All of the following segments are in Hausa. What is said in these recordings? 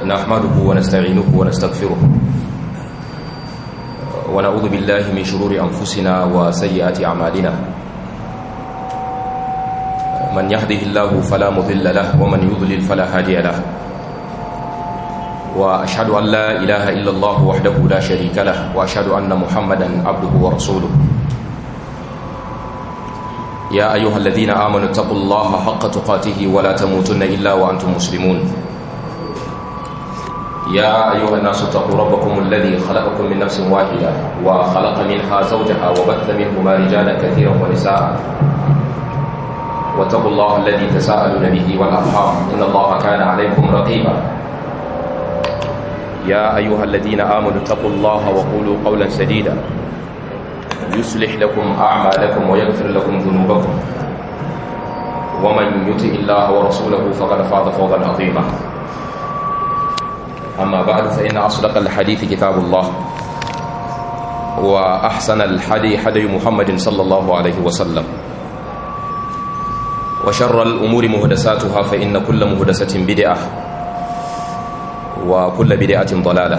نحمده ونستعينه ونستغفره ونعوذ بالله من شرور أنفسنا وسيئات أعمالنا من يهده الله فلا مضل له ومن يضلل فلا هادي له وأشهد أن لا إله إلا الله وحده لا شريك له وأشهد أن محمدا عبده ورسوله يا أيها الذين آمنوا اتقوا الله حق تقاته ولا تموتن إلا وأنتم مسلمون يا أيها الناس اتقوا ربكم الذي خلقكم من نفس واحدة وخلق منها زوجها وبث منهما رجالا كثيرا ونساء واتقوا الله الذي تساءلون به والأرحام إن الله كان عليكم رقيبا يا أيها الذين آمنوا اتقوا الله وقولوا قولا سديدا يصلح لكم أعمالكم ويغفر لكم ذنوبكم ومن يطع الله ورسوله فقد فاز فوزا عظيما أما بعد فإن أصدق الحديث كتاب الله وأحسن الحدي حدي محمد صلى الله عليه وسلم وشر الأمور مهدساتها فإن كل مهدسة بدعة وكل بدعة ضلالة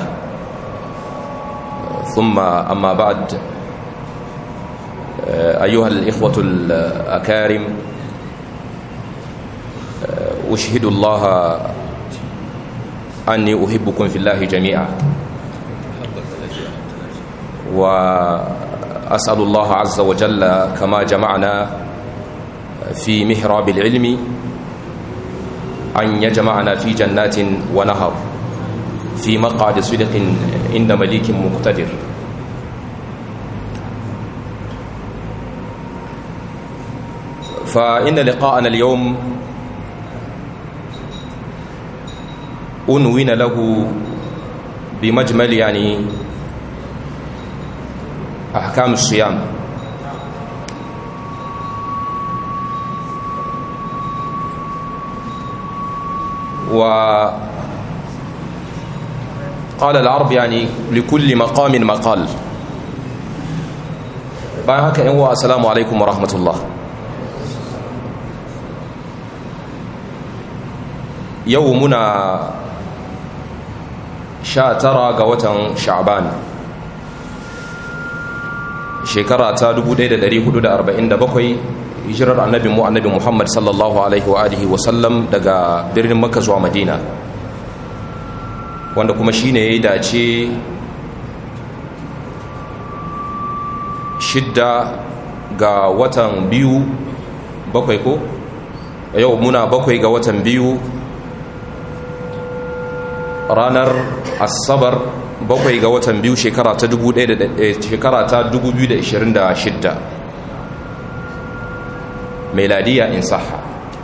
ثم أما بعد أيها الإخوة الأكارم أشهد الله أني أحبكم في الله جميعا وأسأل الله عز وجل كما جمعنا في محراب العلم أن يجمعنا في جنات ونهر في مقعد صدق عند مليك مقتدر فإن لقاءنا اليوم أنوين له بمجمل يعني أحكام الصيام وقال العرب يعني لكل مقام مقال bayan haka yan wa assalamu alaikum wa rahmatullah yau muna sha tara ga watan sha'ban shekara ta 1447 hijirar annabi mu annabi muhammad sallallahu alaihi wa alihi wa sallam daga birnin makka zuwa madina wanda kuma shine ya yi dace shidda ga watan biyu bakwai ko yau muna bakwai ga watan biyu ranar asabar bakwai ga watan biyu shekara ta 2026 meladiya in saha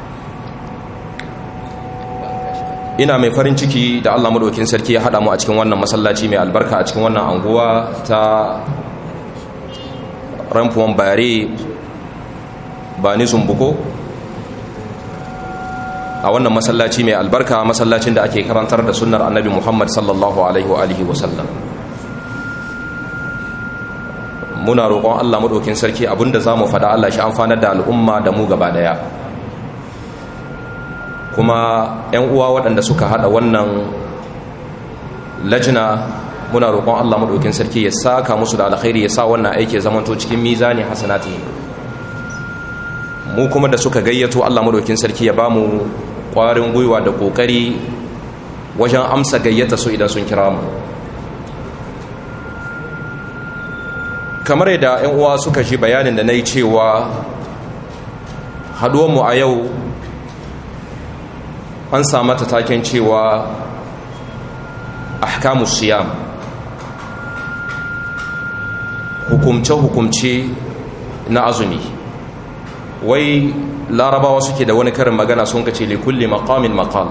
ina mai farin ciki da allah maɗaukin sarki ya haɗa mu a cikin wannan masallaci mai albarka a cikin wannan anguwa ta ramfuwan bare ba ni zumbuko a wannan masallaci mai albarka masallacin da ake karantar da sunnar annabi muhammad sallallahu alaihi wa alihi wasallam muna roƙon allah maɗaukin sarki abinda za mu faɗa allah shi amfanar da al'umma da mu gaba ɗaya kuma 'yan uwa waɗanda suka haɗa wannan lajina muna roƙon allah maɗaukin sarki ya saka musu da alkhairi ya sa wannan aiki zamanto cikin mizani hasanati mu kuma da suka gayyato allah maɗaukin sarki ya ba mu ƙwarin gwiwa da ƙoƙari wajen amsa gayyata su idan sun kira mu kamar yadda 'yan uwa suka ji bayanin da na yi cewa haduwanmu a yau an samata taken cewa ahkamu siyam hukumce-hukumce na azumi wai larabawa suke da wani karin magana sun kace likulli maqamin maqal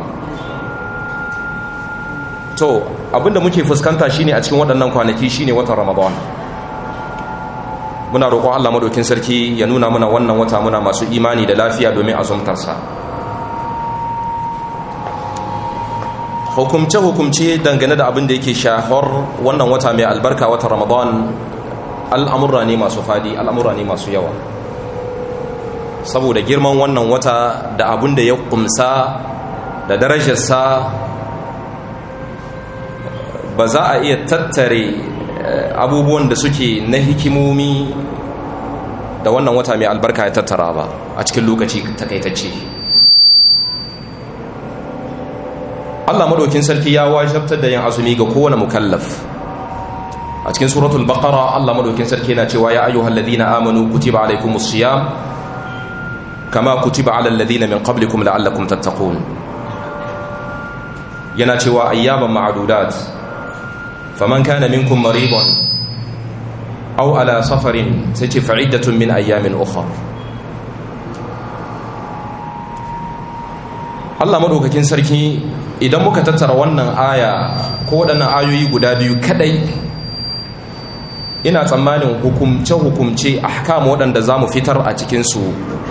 to abinda muke fuskanta shine a cikin waɗannan kwanaki shine watan ramadan muna roƙon Allah madaukin sarki ya nuna mana wannan wata muna masu imani da lafiya domin azumtarsa hukumce-hukumce dangane da abin da yake shahar wannan wata mai albarka wata ramadan al'amurra ne masu fadi al'amurra ne masu yawa saboda girman wannan wata da abin da ya kumsa da darajarsa ba za a iya tattare abubuwan da suke na hikimomi da wannan wata mai albarka ya tattara ba a cikin lokaci takaitacce Allah madaukin sarki ya wajabtar da yin azumi ga kowane mukallaf a cikin suratul baqara Allah madaukin sarki yana cewa ya ayyuhal ladina amanu kutiba alaykumus siyam kama kutiba alal ladina min qablikum la'allakum tattaqun yana cewa ayyaman ma'dudat faman kana minkum maridan aw ala safarin sai ce fa'iddatun min ayyamin ukhra Allah madaukakin sarki idan muka tattara wannan aya ko waɗannan ayoyi guda biyu kadai ina tsammanin hukumce-hukumce ahkam waɗanda za mu fitar a cikinsu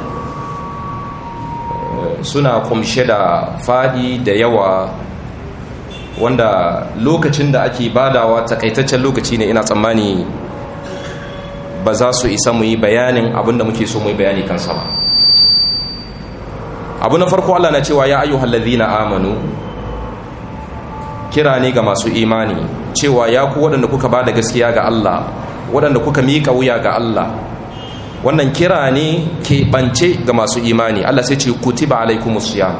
suna kumshe da faɗi da yawa wanda lokacin da ake badawa takaitaccen lokaci ne ina tsammani ba za su isa mu yi bayanin abinda muke so mu yi bayani kansa ba abu na farko Allah na cewa ya ayyuhal ladhina amanu kira ne ga masu imani cewa ya ku waɗanda kuka ba da gaskiya ga Allah waɗanda kuka miƙa wuya ga Allah wannan kira ne keɓance ga masu imani Allah sai ce kutiba alaikumus siyam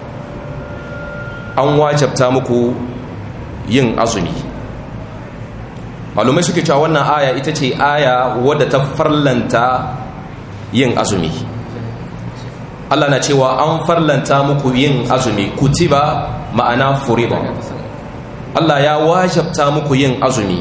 an wajabta muku yin azumi malumai suke cewa wannan aya ita ce aya wadda ta farlanta yin azumi Allah na cewa an farlanta muku yin azumi kutiba ma'ana furiba Allah ya wajabta muku yin azumi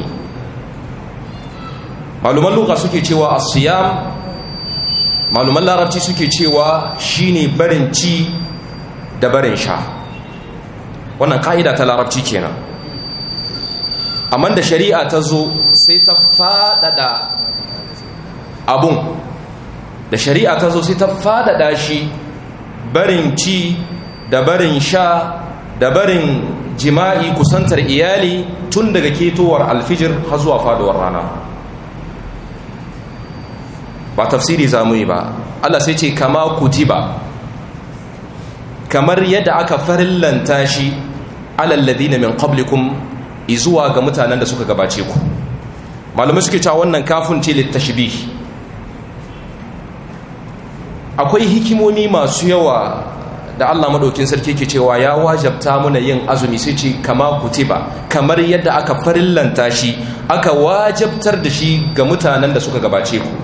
maluman luka suke cewa asiyam maluman larabci suke cewa shine barin ci da barin sha wannan ka'ida ta larabci kenan amma da shari'a ta zo sai ta faɗaɗa abun da shari'a ta zo sai ta faɗaɗa shi barin ci da barin sha da barin jima'i kusantar iyali tun daga ketowar alfijir har zuwa faduwar rana ba tafsiri za mu yi ba Allah sai ce kama kutiba kamar yadda aka farillanta shi alalladina min qablikum izuwa ga mutanen da suka gabace ku malamai suke cewa wannan kafin ce littashbih akwai hikimomi masu yawa da Allah madaukin sarki ke cewa ya wajabta muna yin azumi sai ce kama kutiba kamar yadda aka farillanta shi aka wajabtar da shi ga mutanen da suka gabace ku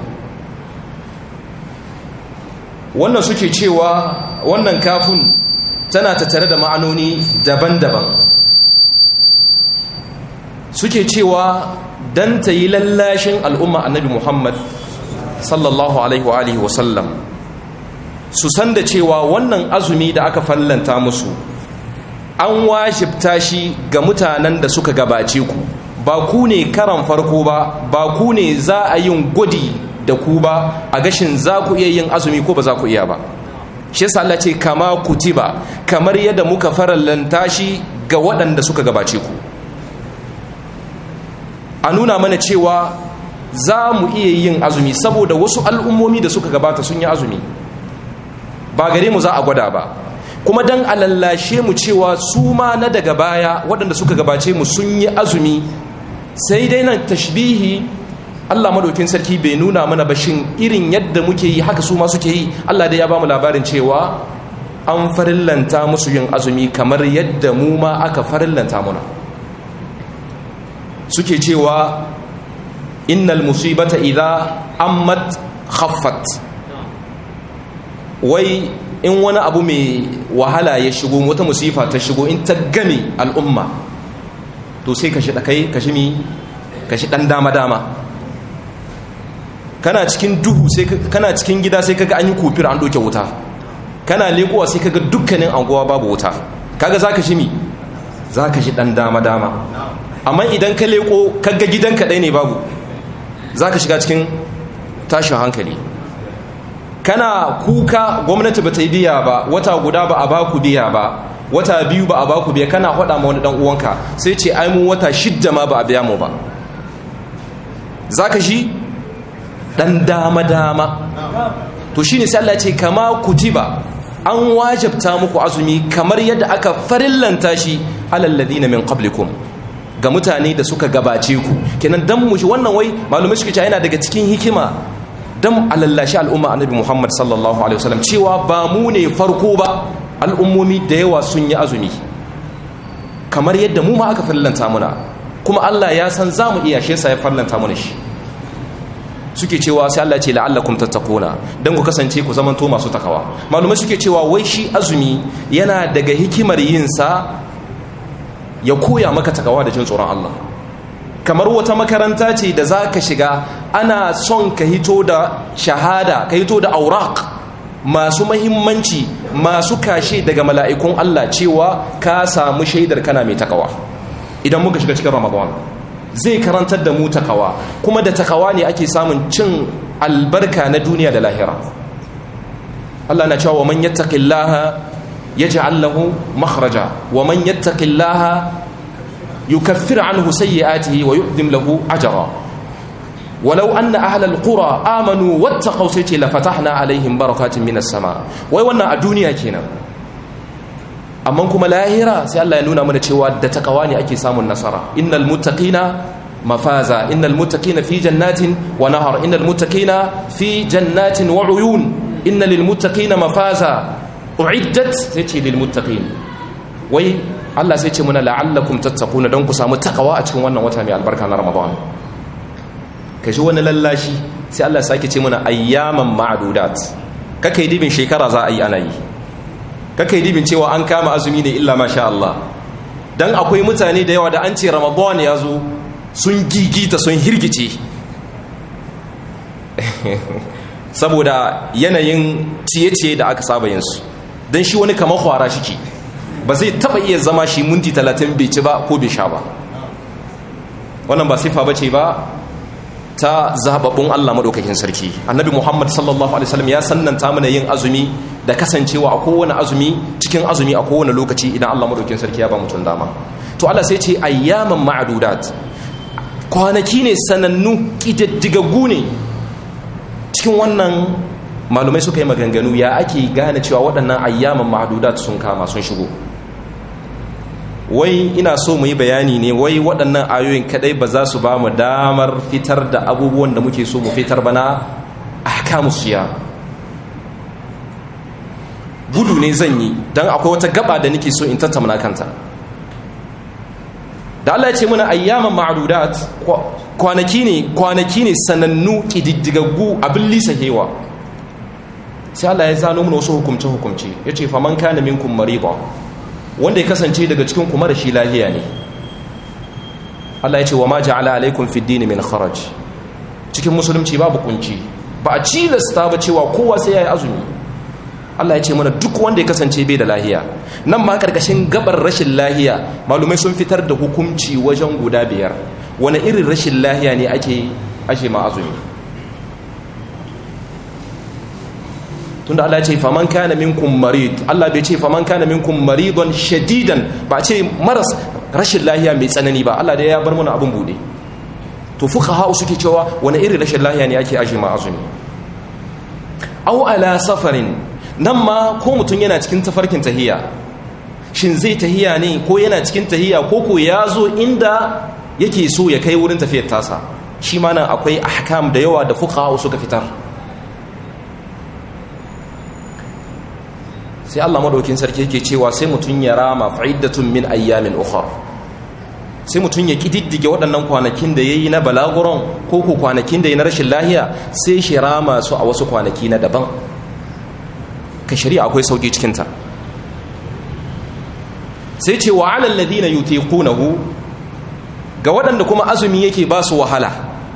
wannan suke cewa wannan kafin tana tattare da ma'anoni daban-daban suke cewa dan ta yi lallashin al'umma annabi Muhammad sallallahu alaihi wa alihi wa sallam su san da cewa wannan azumi da aka fallanta musu an wajibta shi ga mutanen da suka gabace ku ba ku ne karan farko ba ba ku ne za a yin gwadi da ku ba a gashin za ku iya yin azumi ko ba za ku iya ba shi yasa Allah ce kama kutiba kamar yadda muka farallanta shi ga waɗanda suka gabace ku a nuna mana cewa za mu iya yin azumi saboda wasu al'ummomi da suka gabata sun yi azumi ba gare mu za a gwada ba kuma dan alallashe mu cewa su ma na daga baya waɗanda suka gabace mu sun yi azumi sai dai nan tashbihi Allah madaukin sarki bai nuna mana ba shin irin yadda muke yi haka su ma suke yi Allah dai ya ba mu labarin cewa an farillanta musu yin azumi kamar yadda mu ma aka farillanta muna suke cewa innal musibata idza ammat khaffat wai in wani abu mai wahala ya shigo wata musifa ta shigo in ta game al'umma to sai kashi dakai kashi mi kashi dan dama dama kana cikin duhu sai kana cikin gida sai kaga an yi kufir an doke wuta kana lekowa sai kaga dukkanin anguwa babu wuta kaga zaka shi mi zaka shi dan dama dama amma idan ka leko kaga gidanka ɗaya ne babu zaka shiga cikin tashin hankali kana kuka gwamnati ba ta yi biya ba wata guda ba a baku biya ba wata biyu ba a baku biya kana faɗa ma wani ɗan uwanka sai ce ai mu wata shidda ma ba a biya mu ba zaka shi dan dama-dama to shi ne sai ce kama kutiba an wajabta muku azumi kamar yadda aka farillanta shi alalladina min qablikum ga mutane da suka gabace ku kenan dan mu shi wannan wai malumai suke cewa yana daga cikin hikima dan alallashi al'umma annabi Muhammad sallallahu alaihi wasallam cewa ba mu ne farko ba al'ummomi da yawa sun yi azumi kamar yadda mu ma aka fallanta muna kuma Allah ya san za mu iya shi ya fallanta muna shi suke cewa sai Allah ce la'allakum tattaquna dan ku kasance ku zamanto masu takawa malumai suke cewa wai shi azumi yana daga hikimar yin sa ya koya maka takawa da jin tsoron Allah kamar wata makaranta ce da za ka shiga ana son ka hito da shahada ka hito da aurak masu mahimmanci masu kashe daga mala'ikun Allah cewa ka samu shaidar kana mai takawa idan muka shiga cikin ramadan zai karantar da mu takawa kuma da takawa ne ake samun cin albarka na duniya da lahira Allah na cewa man yattaqillaha يجعل له مخرجا ومن يتق الله يكفر عنه سيئاته ويؤذم له أجرا ولو أن أهل القرى آمنوا واتقوا سيتي لفتحنا عليهم بركات من السماء ويوانا الدنيا كينا أما كما لاهرة سي الله ينونا من تشوى دتقواني أكي سام النصارى إن المتقين مفازا إن المتقين في جنات ونهر إن المتقين في جنات وعيون إن للمتقين مفازا uiddat sai ce lil muttaqin wai Allah sai ce muna la'allakum tattaquna don ku samu takawa a cikin wannan wata mai albarka na Ramadan kashi wani lallashi sai Allah sake ce muna ayyaman ma'dudat kakai dibin shekara za a yi ana yi kakai dibin cewa an kama azumi ne illa masha Allah dan akwai mutane da yawa da an ce Ramadan ya zo sun gigita sun hirgice saboda yanayin ciye-ciye da aka saba yinsu don shi wani kamar kwara shi ba zai taba iya zama shi minti talatin bai ci ba ko bai sha ba wannan ba sifa bace ba ta zababbun Allah madaukakin sarki annabi Muhammad sallallahu alaihi wasallam ya sannanta mana yin azumi da kasancewa a kowane azumi cikin azumi a kowane lokaci idan Allah madaukakin sarki ya ba mutum dama to Allah sai ce ayyaman ma'dudat kwanaki ne sanannu kididdigaggu ne cikin wannan malumai suka yi maganganu ya ake gane cewa waɗannan ayyaman ma'adudat sun kama sun shigo wai ina so mu yi bayani ne wai waɗannan ayoyin kadai ba za su ba mu damar fitar da abubuwan da muke so mu fitar bana ahkamu siya gudu ne zan yi don akwai wata gaba da nake so in tattauna kanta da Allah ya ce muna ayyaman ma'adudat kwanaki ne kwanaki ne sanannu kididdigaggu abin lisahewa sai Allah ya zano mana wasu hukumce hukumce yace faman kana minkum mariba wanda ya kasance daga cikin kuma da shi lahiya ne Allah ya ce wa ma ja'ala alaikum fid din min kharaj cikin musulunci babu kunci ba a cilasta ba cewa kowa sai yayi azumi Allah ya ce mana duk wanda ya kasance bai da lahiya nan ma karkashin gabar rashin lahiya malumai sun fitar da hukunci wajen guda biyar wani irin rashin lahiya ne ake ashe ma azumi tunda Allah ya ce faman kana minkum marid Allah bai ce faman kana minkum maridon shadidan ba ce maras rashin lahiya mai tsanani ba Allah da ya bar mana abin bude to fuqaha suke cewa wani irin rashin lahiya ne ake ashe ma azumi aw ala safarin nan ma ko mutum yana cikin tafarkin tahiya shin zai tahiya ne ko yana cikin tahiya ko ko ya zo inda yake so ya kai wurin tafiyar tasa shi ma nan akwai ahkam da yawa da fuqaha suka fitar sai Allah madaukin sarki yake cewa sai mutum ya rama fa'iddatun min ayyamin ukhra sai mutum ya kididdige waɗannan kwanakin da yayi na balaguron ko ko kwanakin da yayi na rashin lahiya sai shi rama su a wasu kwanaki na daban ka shari'a akwai sauki cikin ta sai ce wa alal ladina yutiqunahu ga waɗanda kuma azumi yake ba su wahala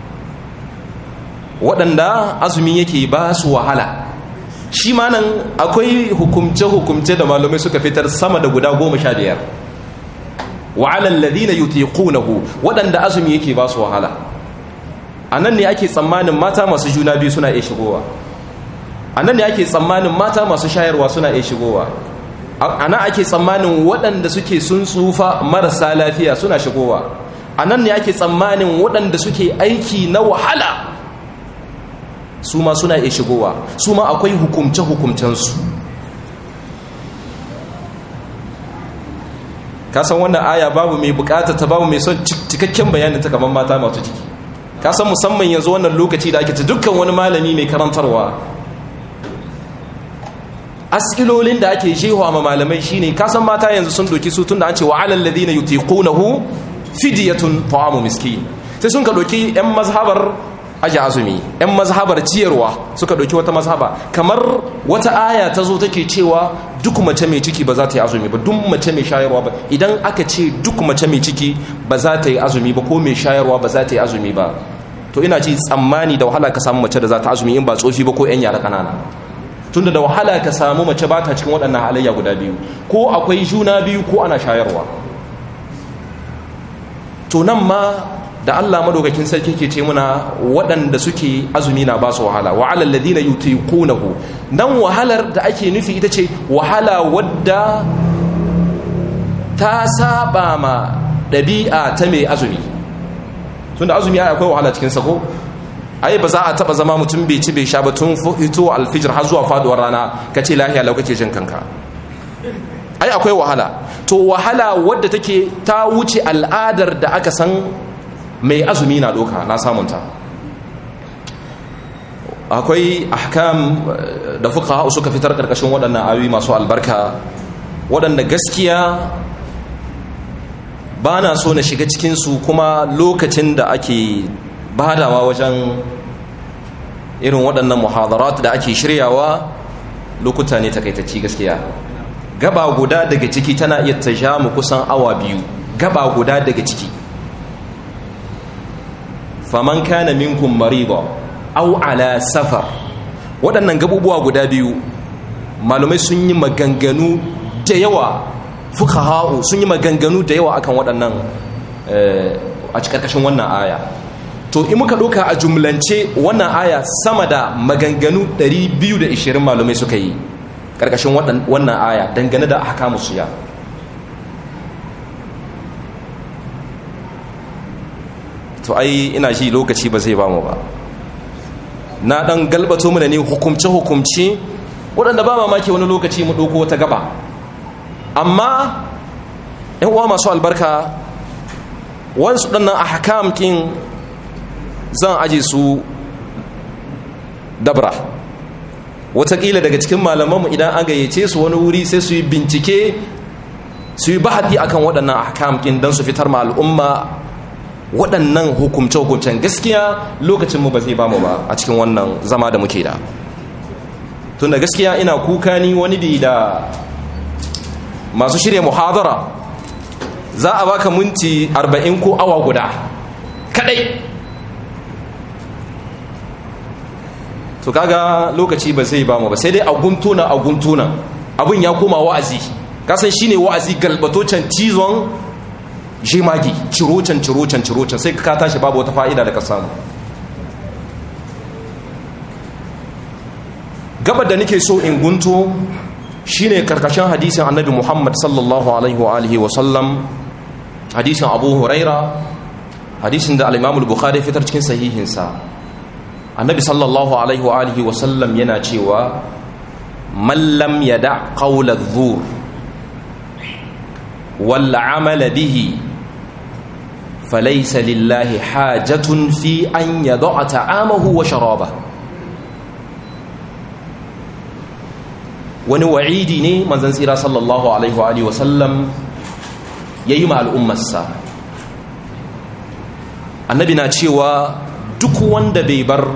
waɗanda azumi yake ba su wahala shi ma nan akwai hukumce-hukumce da malamai suka fitar sama da guda goma sha biyar wa alal ladina yutiqunahu waɗanda azumi yake ba su wahala a nan ne ake tsammanin mata masu juna biyu suna iya shigowa a nan ne ake tsammanin mata masu shayarwa suna iya shigowa a nan ake tsammanin waɗanda suke sun tsufa marasa lafiya suna shigowa a nan ne ake tsammanin waɗanda suke aiki na wahala su ma suna iya shigowa su ma akwai hukumce-hukumcensu ka san wannan aya babu mai bukata ta babu mai son cikakken bayanin ta kamar mata masu ciki ka san musamman yanzu wannan lokaci da ake ta dukkan wani malami mai karantarwa asilolin da ake jewa ma malamai shine ka san mata yanzu sun doki su tunda an ce wa alal ladina yutiqunahu fidyatun ta'amu miskin sai sun ka doki yan mazhabar aji azumi yan mazhabar ciyarwa suka doki wata mazhaba kamar wata aya ta zo take cewa duk mace mai ciki ba za ta yi azumi ba duk mace mai shayarwa ba idan aka ce duk mace mai ciki ba za ta yi azumi ba ko mai shayarwa ba za ta yi azumi ba to ina ji tsammani da wahala ka samu mace da za ta azumi in ba tsofi ba ko yan yara kanana tunda da wahala ka samu mace ba ta cikin waɗannan halayya guda biyu ko akwai juna biyu ko ana shayarwa to nan ma da Allah madaukakin sarki ke ce muna waɗanda suke azumi na ba su wahala wa alal ladina yutiqunahu nan wahalar da ake nufi ita ce wahala wadda ta saba ma ɗabi'a ta mai azumi tunda azumi ai akwai wahala cikin sako ai ba za a taba zama mutum bai ci bai sha ba tun fito alfijir har zuwa faduwar rana ka ce lahiya lau kake jin kanka ai akwai wahala to wahala wadda take ta wuce al'adar da aka san mai azumi na doka na samunta akwai ahkam da fuqaha suka fitar karkashin waɗannan ayoyi masu albarka waɗanda gaskiya ba na so na shiga cikinsu kuma lokacin da ake badawa wajen irin waɗannan muhadarat da ake shiryawa lokuta ne takaitacci gaskiya gaba guda daga ciki tana iya ta ja mu kusan awa biyu gaba guda daga ciki faman kana minkum mariba aw ala safar waɗannan gabubuwa guda biyu malumai sun yi maganganu da yawa fuqaha'u sun yi maganganu da yawa akan waɗannan a cikin wannan aya to in muka ɗauka a jumlance wannan aya sama da maganganu 220 malumai suka yi ƙarƙashin wannan aya dangane da ahkamu suya to ai ina shi lokaci ba zai ba mu ba na ɗan galbato mu da ne hukumce-hukumce waɗanda ba mamaki wani lokaci mu ɗauko wata gaba amma yan uwa masu albarka wasu ɗannan ahkam kin zan aje su dabra watakila daga cikin malamanmu idan an gayyace su wani wuri sai su yi bincike su yi bahati akan waɗannan ahkamkin don su fitar ma al'umma waɗannan hukumce-hukumcen gaskiya lokacinmu ba zai ba mu ba a cikin wannan zama da muke da tun da gaskiya ina kuka ni wani bi da masu shirya muhadara za a baka minti 40 ko awa guda kadai to kaga lokaci ba zai ba mu ba sai dai a guntuna a guntuna abin ya koma wa'azi kasan shine wa'azi galbatocin cizon jemagi cirocan cirocan cirocan sai ka tashi babu wata fa'ida da ka samu gabar da nake so in gunto shine karkashin hadisin annabi muhammad sallallahu alaihi wa alihi wa sallam hadisin abu huraira hadisin da al-imamul bukhari fitar cikin sahihinsa annabi sallallahu alaihi wa alihi wa sallam yana cewa man lam yada qawla dhur wal amala bihi falaysa lillahi hajatun fi an yada'a ta'amahu wa sharabahu wani wa'idi ne manzon tsira sallallahu alaihi wa alihi wa sallam yayi ma al'ummarsa annabi na cewa duk wanda bai bar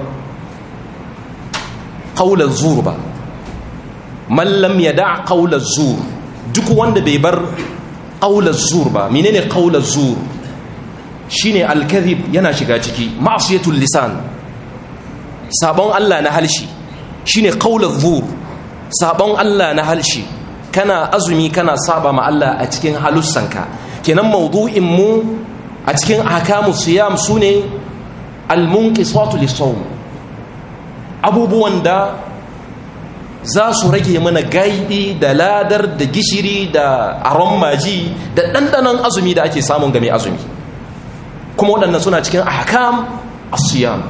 ƙaular zur ba mallam ya da ƙaular zur duk wanda bai bar ƙaular zur ba menene ƙaular zur shine alkazib yana shiga ciki ma'asiyatul lisan sabon Allah na halshi shine ƙaular zur sabon Allah na halshi kana azumi kana saba ma Allah a cikin halussanka kenan maudu'in mu a cikin ahkamu siyam sune almunqisatu lisawm abubuwan da za su rage mana gaibi da ladar da gishiri da aron maji da ɗanɗanon azumi da ake samun game azumi kuma waɗannan suna cikin ahkam asiyam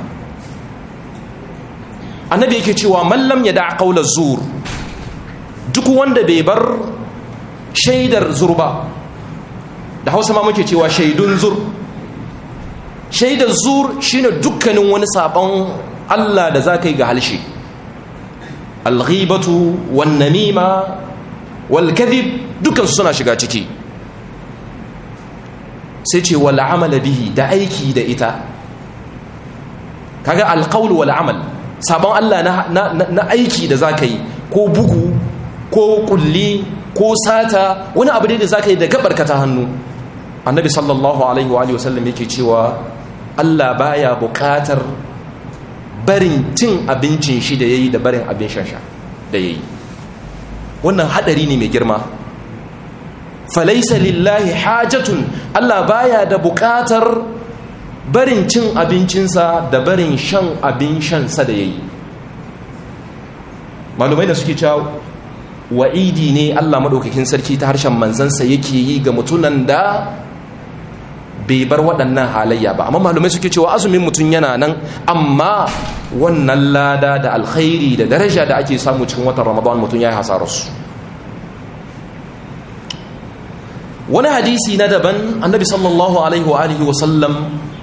annabi yake cewa mallam ya da qaular zur duk wanda bai bar shaidar zurba da hausa ma muke cewa shaidun zur shaidar zur shine dukkanin wani sabon Allah da za ka yi ga halshe alghibatu wan namima wal kadhib dukan suna shiga ciki sai ce wal amala bihi da aiki da ita kaga alqaul wal amal sabon Allah na, na, aiki da zaka yi ko bugu ko kulli ko sata wani abu da zaka yi da gabarka ta hannu annabi sallallahu alaihi wa sallam yake cewa Allah baya bukatar barin cin abincin shi da yayi da barin abin shan sha da yayi wannan hadari ne mai girma falaisa lillahi hajatun Allah baya da bukatar barin cin abincinsa da barin shan abin shansa da yayi malumai da suke cewa wa'idi ne Allah madaukakin sarki ta harshen manzansa yake yi ga mutunan da bai bar waɗannan halayya ba amma malumai suke cewa azumin mutum yana nan amma wannan lada da alkhairi da daraja da ake samu cikin watan ramadan mutum ya yi hasararsu wani hadisi na daban annabi sallallahu alaihi wa alihi wa sallam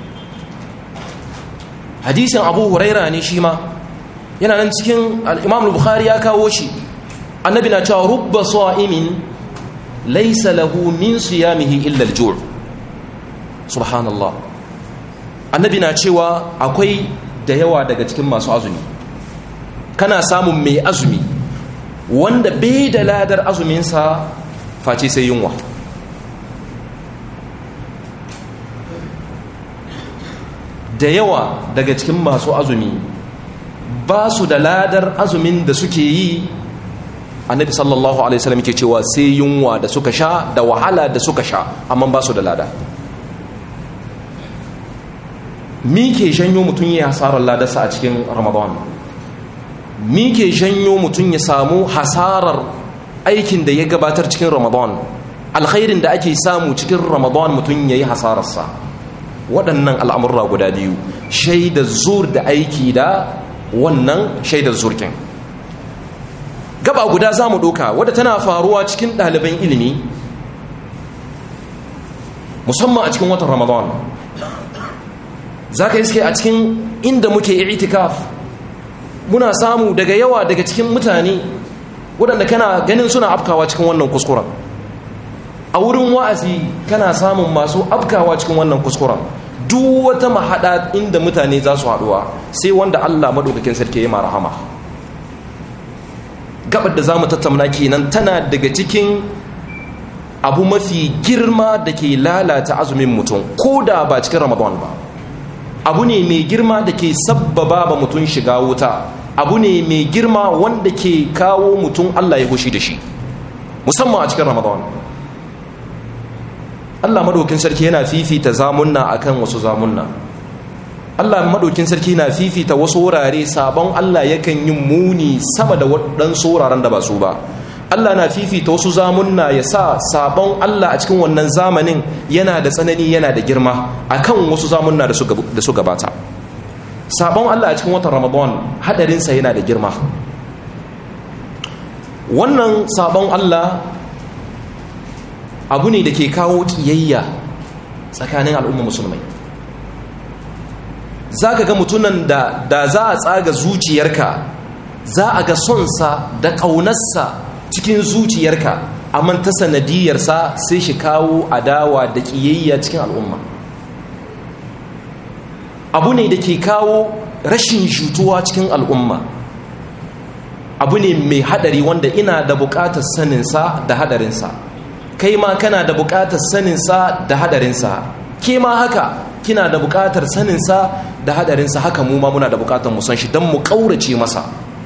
hadisin abu huraira ne shi ma yana nan cikin al-imam al-bukhari ya kawo shi annabi na cewa rubba sa'imin laysa lahu min siyamihi illa al-ju' subhanallah annabi na cewa akwai da yawa daga cikin masu azumi kana samun mai azumi wanda bai da ladar azuminsa face sai yunwa da yawa daga cikin masu azumi ba su da ladar azumin da suke yi annabi sallallahu alaihi wasallam ke cewa sai yunwa da suka sha da wahala da suka sha amma ba su da lada mi ke janyo mutum ya hasarar ladarsa a cikin ramadan mi ke janyo mutum ya samu hasarar aikin da ya gabatar cikin ramadan alkhairin da ake samu cikin ramadan mutum ya yi hasararsa waɗannan al'amurra guda biyu shaidar zur da aiki da wannan shaidar zurkin gaba guda za mu ɗoka wadda tana faruwa cikin ɗaliban ilimi musamman a cikin watan ramadan za ka iske a cikin inda muke itikaf muna samu daga yawa daga cikin mutane waɗanda kana ganin suna afkawa cikin wannan kuskuren a wurin wa'azi kana samun masu afkawa cikin wannan kuskuren duk wata mahaɗa inda mutane za su haɗuwa sai wanda Allah maɗaukakin sarki ya rahama gabar da za mu tattauna kenan tana daga cikin abu mafi girma da ke lalata azumin mutum ko da ba cikin ramadan ba abu ne mai girma da ke sabbaba ba mutum shiga wuta abu ne mai girma wanda ke kawo mutum Allah ya hushi da shi musamman a cikin ramadan Allah madaukin sarki yana fifita zamunna akan wasu zamunna Allah madaukin sarki na fifita wasu wurare sabon Allah yakan yi muni sama da waɗansu wuraren da ba su ba Allah na fifita wasu zamunna ya sa sabon Allah a cikin wannan zamanin yana da tsanani yana da girma akan wasu zamunna da su gabata sabon Allah a cikin watan Ramadan hadarinsa yana da girma wannan sabon Allah abu ne da ke kawo ƙiyayya tsakanin al'umma musulmai za ka ga mutunan da da za a tsaga zuciyarka za a ga sonsa da ƙaunarsa cikin zuciyarka amma ta sanadiyarsa sai shi kawo adawa da ƙiyayya cikin al'umma abu ne da ke kawo rashin shutuwa cikin al'umma abu ne mai hadari wanda ina da buƙatar saninsa da hadarinsa kai ma kana da buƙatar saninsa da hadarinsa ke ma haka kina da buƙatar saninsa da hadarinsa haka mu ma muna da buƙatar mu san shi don mu ƙaurace masa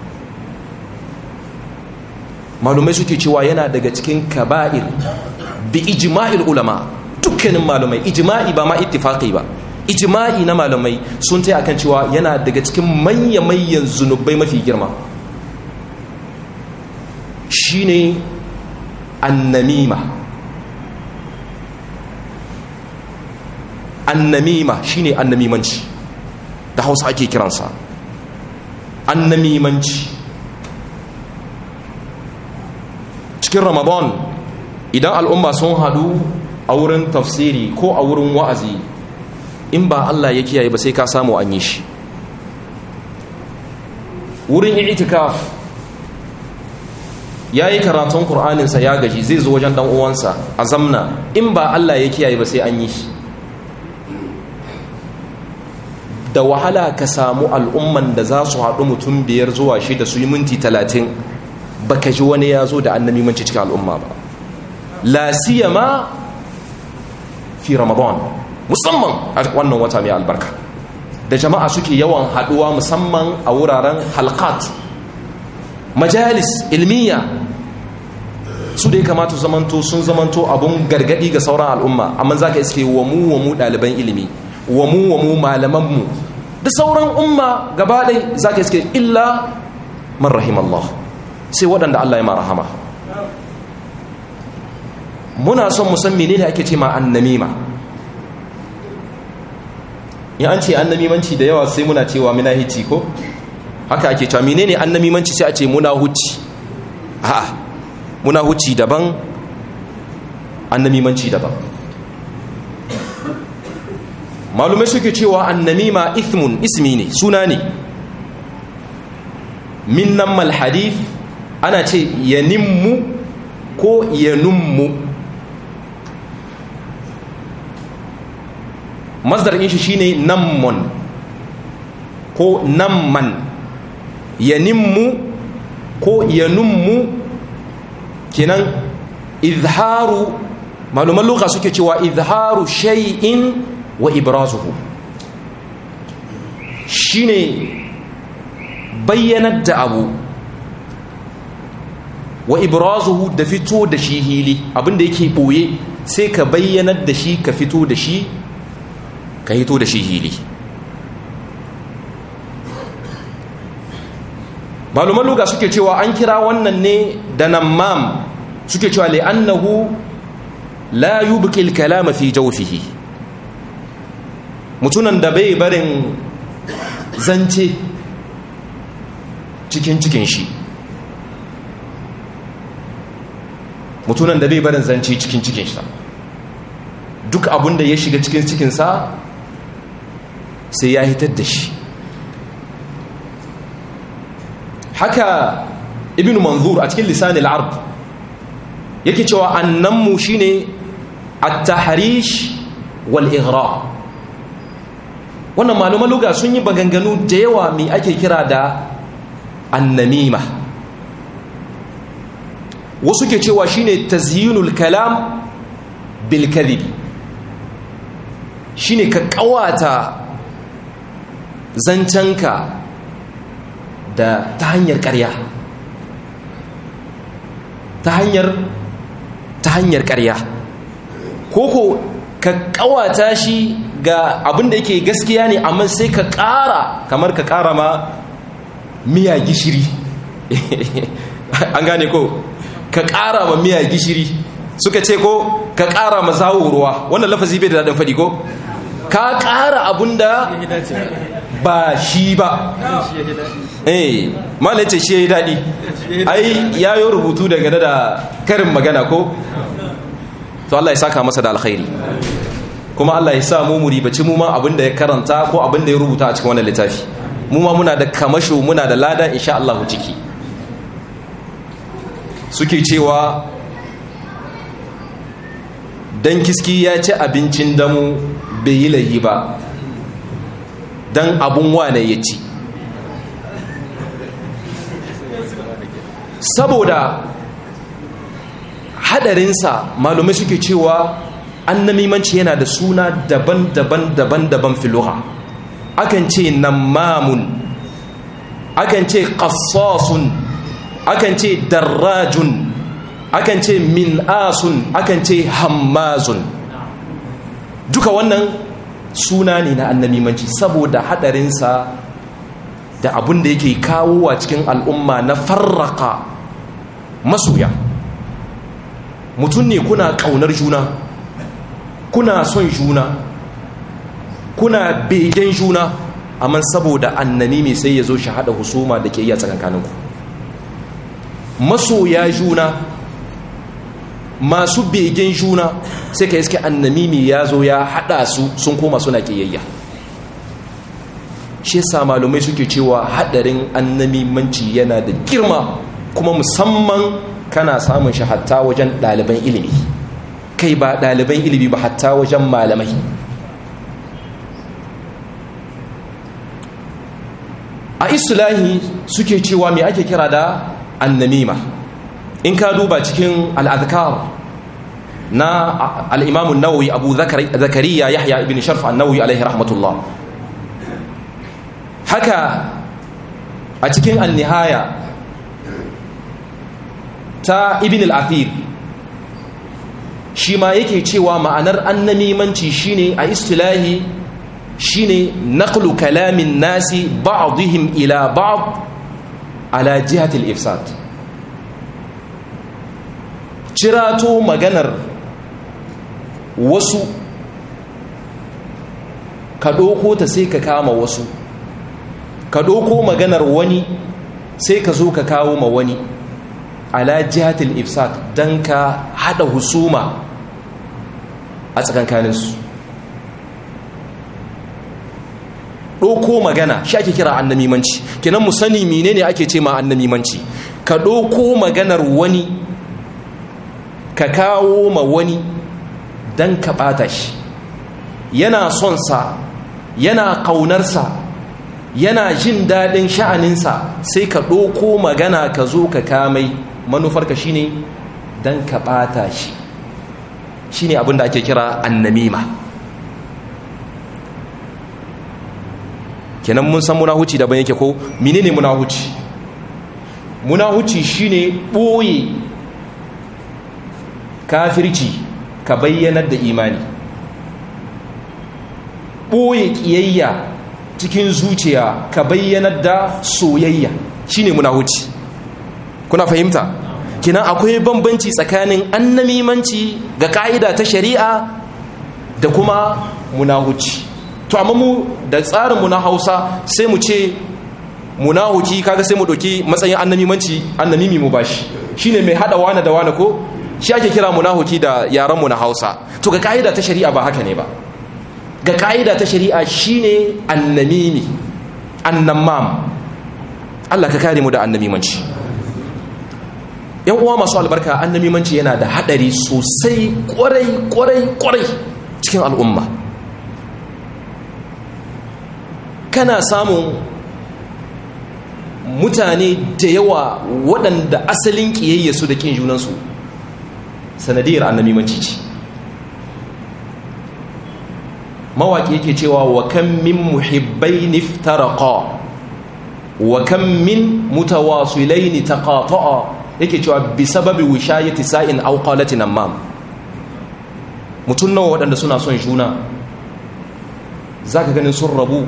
malumai suke cewa yana daga cikin kaba'ir bi ijma'il ulama dukkanin malumai ijma'i ba ma ittifaqi ba ijma'i na malumai sun tai akan cewa yana daga cikin manya-manyan zunubai mafi girma shine annamima annamima shine annamimanci da hausa ake kiransa annamimanci cikin ramadan idan al'umma sun hadu a wurin tafsiri ko a wurin wa'azi in ba Allah ya kiyaye ba sai ka samu an yi shi wurin itikaf ya yi karatun ƙur'aninsa ya gaji zai zo wajen uwansa a zamna in ba Allah ya kiyaye ba sai an yi shi da wahala ka samu al'umman da za su haɗu mutum biyar zuwa shida su yi minti talatin ba ka ji wani ya zo da annami manci cikin al'umma ba la siyama fi ramadan musamman a wannan wata mai albarka da jama'a suke yawan haɗuwa musamman a wuraren halkat majalis ilmiya su da ya kamata zamanto sun zamanto abun gargadi ga sauran al'umma amma za ka iske wa mu wa mu ɗaliban ilimi wa mu wa mu malamanmu da sauran umma gaba ɗai za ka iske illa man rahim Allah sai waɗanda Allah ya marahama muna son musan mene ne ake ce ma annamima in an ce annamimanci da yawa sai muna cewa muna hici ko haka ake cewa mene ne annamimanci sai a ce muna huci a'a muna huci daban annamimanci daban malumai suke cewa annamima ithmun ismi ne suna ne min nan malhadif ana ce yanimmu ko yanummu masdar shi shine nammon ko namman yanimmu ko yanummu kenan izharu maluman luka suke cewa izharu shay'in wa ibrazuhu shine bayyanar da abu wa ibrazuhu da fito da shi hili abinda yake boye sai ka bayyanar da shi ka fito da shi ka hito da shi hili maluman luga suke cewa an kira wannan ne da nammam suke cewa li'annahu la yubqil kalama fi jawfihi mutunan da bai barin zance cikin cikin shi mutunan da bai barin zance cikin cikin shi duk abin da ya shiga cikin cikinsa sai ya hitar da shi haka ibn manzur a cikin lisanil ard yake cewa annanmu shine at-tahrish wal ighra wannan malaman luga sun yi baganganu da yawa mai ake kira da annamima wasu ke cewa shine tazyinul kalam bil kadhib shine ka kawata zancenka da ta hanyar ƙarya ta hanyar ta hanyar ƙarya koko ka kawata shi ga abin da yake gaskiya ne amma sai ka ƙara kamar ka ƙara ma miya gishiri an gane ko ka ƙara ma miya gishiri suka ce ko ka ƙara ma zawo ruwa wannan lafazi bai da daɗin faɗi ko ka ƙara abin da ba shi ba eh malai ce shi ya yi daɗi ai ya yi rubutu daga da karin magana ko to Allah ya saka masa da alkhairi kuma Allah ya sa mu mu ribaci mu ma abin da ya karanta ko abin da ya rubuta a cikin wannan littafi mu ma muna da kamasho muna da lada insha Allah ciki suke cewa dan kiski ya ci abincin damu bai yi layi ba dan abun wane ya ci saboda hadarinsa malumai suke cewa annamimanci yana da suna daban-daban daban-daban filuha akan ce nammamun akan ce qassasun akan ce darrajun akan ce min'asun akan ce hammazun duka wannan suna ne na annamimanci saboda hadarinsa da abin da yake kawo a cikin al'umma na farraka masoya mutum ne kuna ƙaunar juna kuna son juna kuna begen juna amma saboda annami mai sai ya zo shi haɗa husuma da ke iya tsakankaninku masoya juna masu begen juna sai ka iske annamimi ya zo ya hada su sun koma suna kiyayya shi yasa malumai suke cewa hadarin annamimanci yana da girma kuma musamman kana samun shi hatta wajen ɗaliban ilimi kai ba ɗaliban ilimi ba hatta wajen malamai a islahi suke cewa me ake kira da annamima in ka duba cikin al'adkar na al'imamun nawawi abu zakariya yahya ibn sharf an-nawawi alaihi rahmatullah haka a cikin annihaya ta ibn al-athir shi ma yake cewa ma'anar annamimanci shine a istilahi shine naqlu kalamin nasi ba'dihim ila ba'd ala jihati al-ifsad cirato maganar wasu ka ɗauko ta sai ka kama wasu ka ɗauko maganar wani sai ka zo ka kawo ma wani ala jihatil ifsad don ka haɗa husuma a tsakankaninsu ɗauko magana shi ake kira annamimanci kenan mu sani menene ake ce ma annamimanci ka ɗauko maganar wani ka kawo ma wani don ka ɓata shi yana son sa yana ƙaunarsa yana jin daɗin sha'aninsa sai ka ɗauko magana ka zo ka kamai manufarka shine don ka ɓata shi shine abin da ake kira annamima kenan mun san munahuci daban yake ko menene munahuci munahuci shine ɓoye kafirci ka bayyanar da imani ɓoye ƙiyayya cikin zuciya ka bayyanar da soyayya shine munahuci kuna fahimta kinan akwai bambanci tsakanin annamimanci ga ka'ida ta shari'a da kuma munahuci to amma mu da tsarin mu na Hausa sai mu ce munahuki kaga sai mu doki matsayin annamimanci annamimi mu bashi shine mai hada wani da wani ko shi ake kira munahuki da yaran mu na Hausa to ga ka'ida ta shari'a ba haka ne ba ga ka'ida ta shari'a shine annamimi annamam Allah ka kare mu da annamimanci yan uwa masu albarka annamimanci yana da hadari sosai kwarai kwarai kwarai cikin al'umma kana samun mutane da yawa waɗanda asalin ƙiyayya su da ƙin junansu sanadiyar annamimanci ce mawaƙi yake cewa wa kan min muhibbai niftaraqa wa kan min mutawasilaini taqata'a yake cewa bi sababi wishayati sa'in aw qalati namam mutun nawa waɗanda suna son juna zaka ganin sun rabu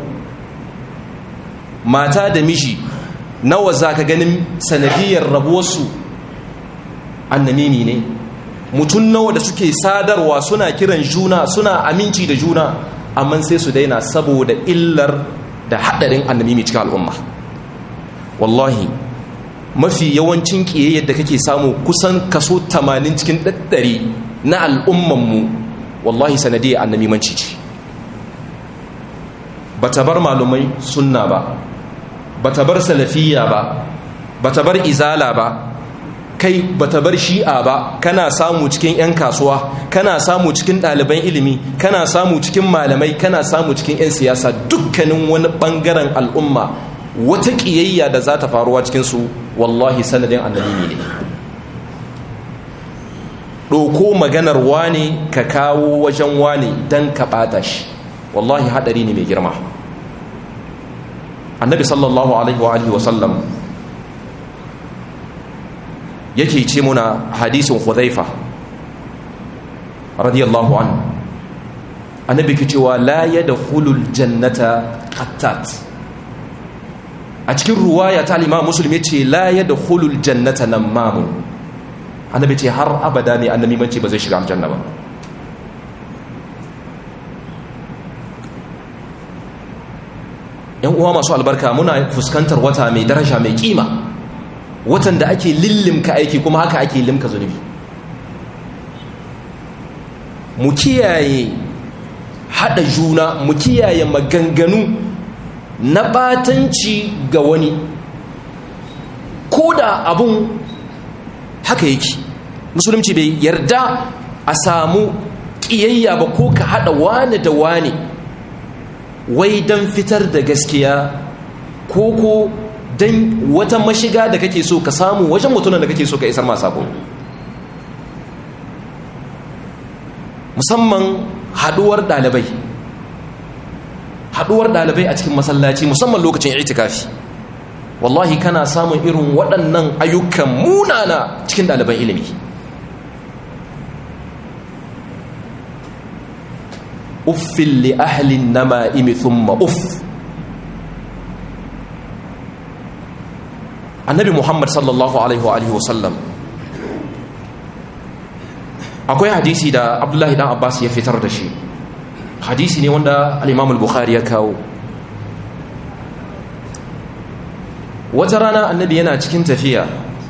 mata da miji nawa zaka ganin sanadiyar rabuwarsu annamimi ne mutum nawa da suke sadarwa suna kiran juna suna aminci da juna amma sai su daina saboda illar da haɗarin annamimi cikin al'umma wallahi mafi yawancin ƙiyayyar da kake samu kusan kaso 80 cikin ɗaɗɗari na al'ummanmu wallahi sanadiyar annamimanci ce ba ta bar malumai sunna ba ba ta bar salafiya ba ba ta bar izala ba kai bata bar shi'a ba kana samu cikin 'yan kasuwa kana samu cikin ɗaliban ilimi kana samu cikin malamai kana samu cikin 'yan siyasa dukkanin wani ɓangaren al'umma wata ƙiyayya da za ta faruwa cikinsu wallahi sanadin annabi ne ɗauko maganar wane ka kawo wajen wane don ka ɓata shi wallahi haɗari ne mai girma annabi sallallahu alaihi wa sallam yake ce muna hadisin Hudhaifa radiyallahu an annabi ke cewa la yadkhulul jannata qattat a cikin ruwaya ta al-Imam Muslim yace la yadkhulul jannata namam annabi ce har abada ne annabi mace ba zai shiga aljanna ba yan uwa masu albarka muna fuskantar wata mai daraja mai kima watan da ake lillimka aiki kuma haka ake limka zunubi mu kiyaye haɗa juna mu kiyaye maganganu na batanci ga wani ko da abun haka yake musulunci bai yarda a samu ƙiyayya ba ko ka haɗa wane da wane wai don fitar da gaskiya ko ko don wata mashiga da kake so ka samu wajen mutunan da kake so ka isar masu abu musamman haɗuwar ɗalibai haɗuwar ɗalibai a cikin masallaci musamman lokacin itikafi wallahi kana samun irin waɗannan ayyukan munana cikin ɗaliban ilimi uffin li ahlin nama'imi thumma uff annabi muhammad sallallahu alaihi wa sallam akwai hadisi da abdullahi dan abbas ya fitar da shi hadisi ne wanda al-imam al-bukhari ya kawo wata rana annabi yana cikin tafiya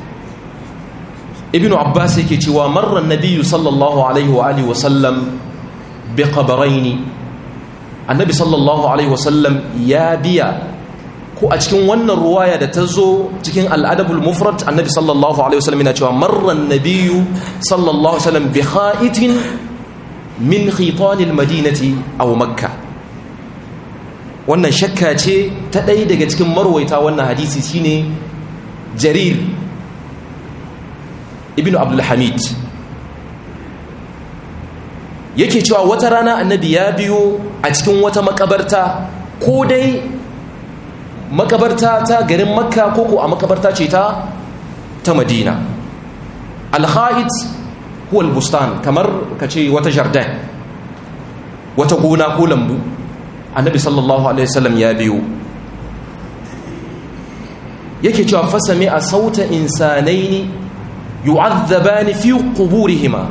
ibnu abbas yake cewa marra nabiyyu sallallahu alaihi wa alihi wa sallam bi qabrayn annabi sallallahu alaihi wa sallam ya biya ko a cikin wannan ruwaya da ta zo cikin al'adabul mufrad annabi sallallahu alaihi wasallam yana cewa marran nabiyyu sallallahu alaihi wasallam bi kha'itin min khitanil madinati aw makka wannan shakka ce ta ɗaya daga cikin marwaita wannan hadisi shine jarir ibnu abdul hamid yake cewa wata rana annabi ya biyo a cikin wata makabarta ko dai makabarta ta garin makka koko a makabarta ce ta ta madina alha'id huwa albustan kamar ka ce wata jardin wata gona ko lambu annabi sallallahu alaihi wasallam ya biyo yake cewa fasami a sauta insanaini yu'azzabani fi quburihima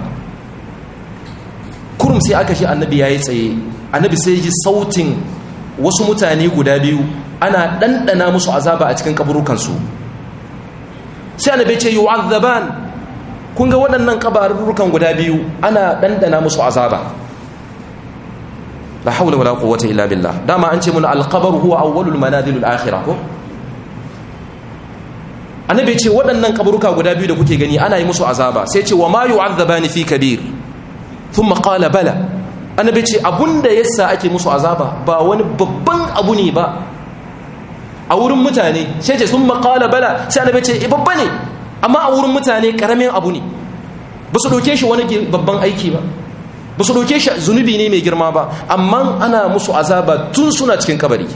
kurum sai aka shi annabi yayi tsaye annabi sai ji sautin wasu mutane guda biyu ana ɗanɗana musu azaba a cikin kaburukansu sai annabi ce yu'azzaban kun ga waɗannan kabarurukan guda biyu ana ɗanɗana musu azaba la haula wala quwwata illa billah dama an ce mun alqabr huwa awwalul manazil al-akhirah ko annabi ce waɗannan kaburuka guda biyu da kuke gani ana yi musu azaba sai ce wa ma yu'azzabani fi kabir thumma qala bala annabi ce abunda yasa ake musu azaba ba wani babban abu ne ba a wurin mutane sai ce sun makala bala sai annabi ce babba ne amma a wurin mutane karamin abu ne ba su doke shi wani babban aiki ba ba su doke shi zunubi ne mai girma ba amma ana musu azaba tun suna cikin kabari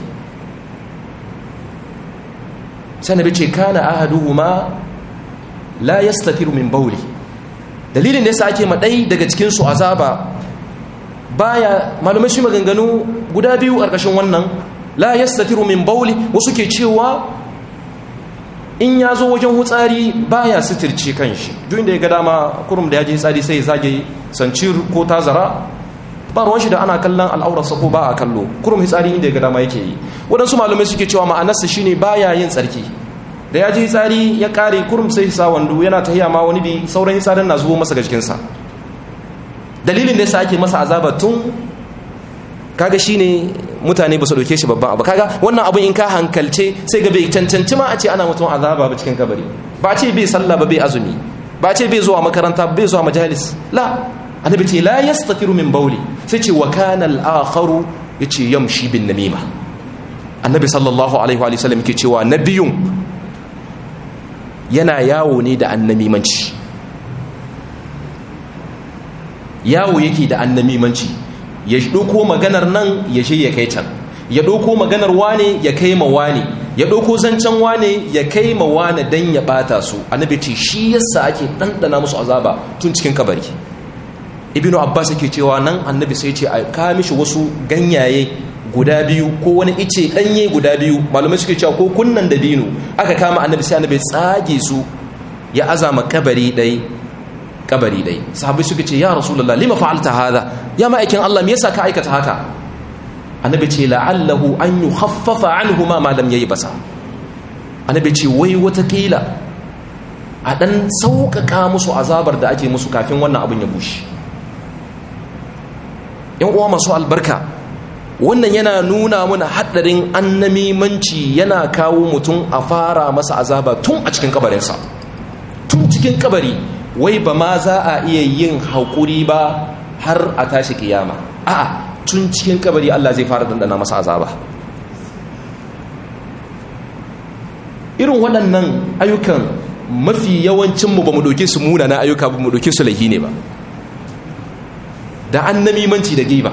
sai annabi ce kana ahaduhuma la yastatiru min bawli dalilin da yasa ake madai daga cikin su azaba baya malumai su maganganu guda biyu ƙarƙashin wannan la yastatiru min bauli wasu ke cewa in ya zo wajen hutsari baya sitirce kanshi duk inda ya ga dama kurum da ya je hutsari sai ya zage sancir ko tazara ba ruwan shi da ana kallon al'aurarsa ko ba a kallo kurum hutsari inda ya ga dama yake yi waɗansu malamai suke cewa ma'anarsa shine baya yin tsarki da ya je hutsari ya kare kurum sai sa wando yana tahiya ma wani bi sauran hutsarin na zubo masa ga jikinsa dalilin da yasa ake masa azaba tun kaga shine mutane ba su dauke shi babban abu kaga wannan abun in ka hankalce sai ga bai cancanci ma a ce ana mutum azaba ba cikin kabari ba ce bai sallah ba bai azumi ba ce bai zuwa makaranta bai zuwa majalis la annabi ce la yastatiru min bauli sai ce wa kana al-akharu yace yamshi bin namima annabi sallallahu alaihi wa sallam yake cewa nabiyun yana yawo ne da annamimanci yawo yake da annamimanci ya ɗauko maganar nan ya je ya kai can ya ɗauko maganar wane ya kai ma wane ya ɗauko zancen wane ya kai ma wane don ya ɓata su annabi ce shi yasa ake ɗanɗana musu azaba tun cikin kabari ibnu abbas yake cewa nan annabi sai ce a kawo mishi wasu ganyaye guda biyu ko wani ice ɗanye guda biyu malamai suke cewa ko kunnan da dino aka kama annabi sai annabi tsage su ya azama kabari ɗai kabari dai sahabbai suka ce ya rasulullah lima fa'alta hadha ya ma'aikin Allah me yasa ka aikata haka annabi ce la'allahu an yukhaffafa anhuma ma lam yayi basa annabi ce wai wata kila a dan sauƙaƙa musu azabar da ake musu kafin wannan abin ya bushe yan uwa masu albarka wannan yana nuna mana haɗarin annamimanci yana kawo mutum a fara masa azaba tun a cikin kabarinsa tun cikin kabari wai ba ma za a iya yin haƙuri ba har a tashi kiyama a'a tun cikin kabari Allah zai fara dandana masa azaba irin waɗannan ayyukan mafi yawancinmu ba mu ɗauke su munana ayyuka ba mu ɗauke su laihi ne ba da annamimanci da giba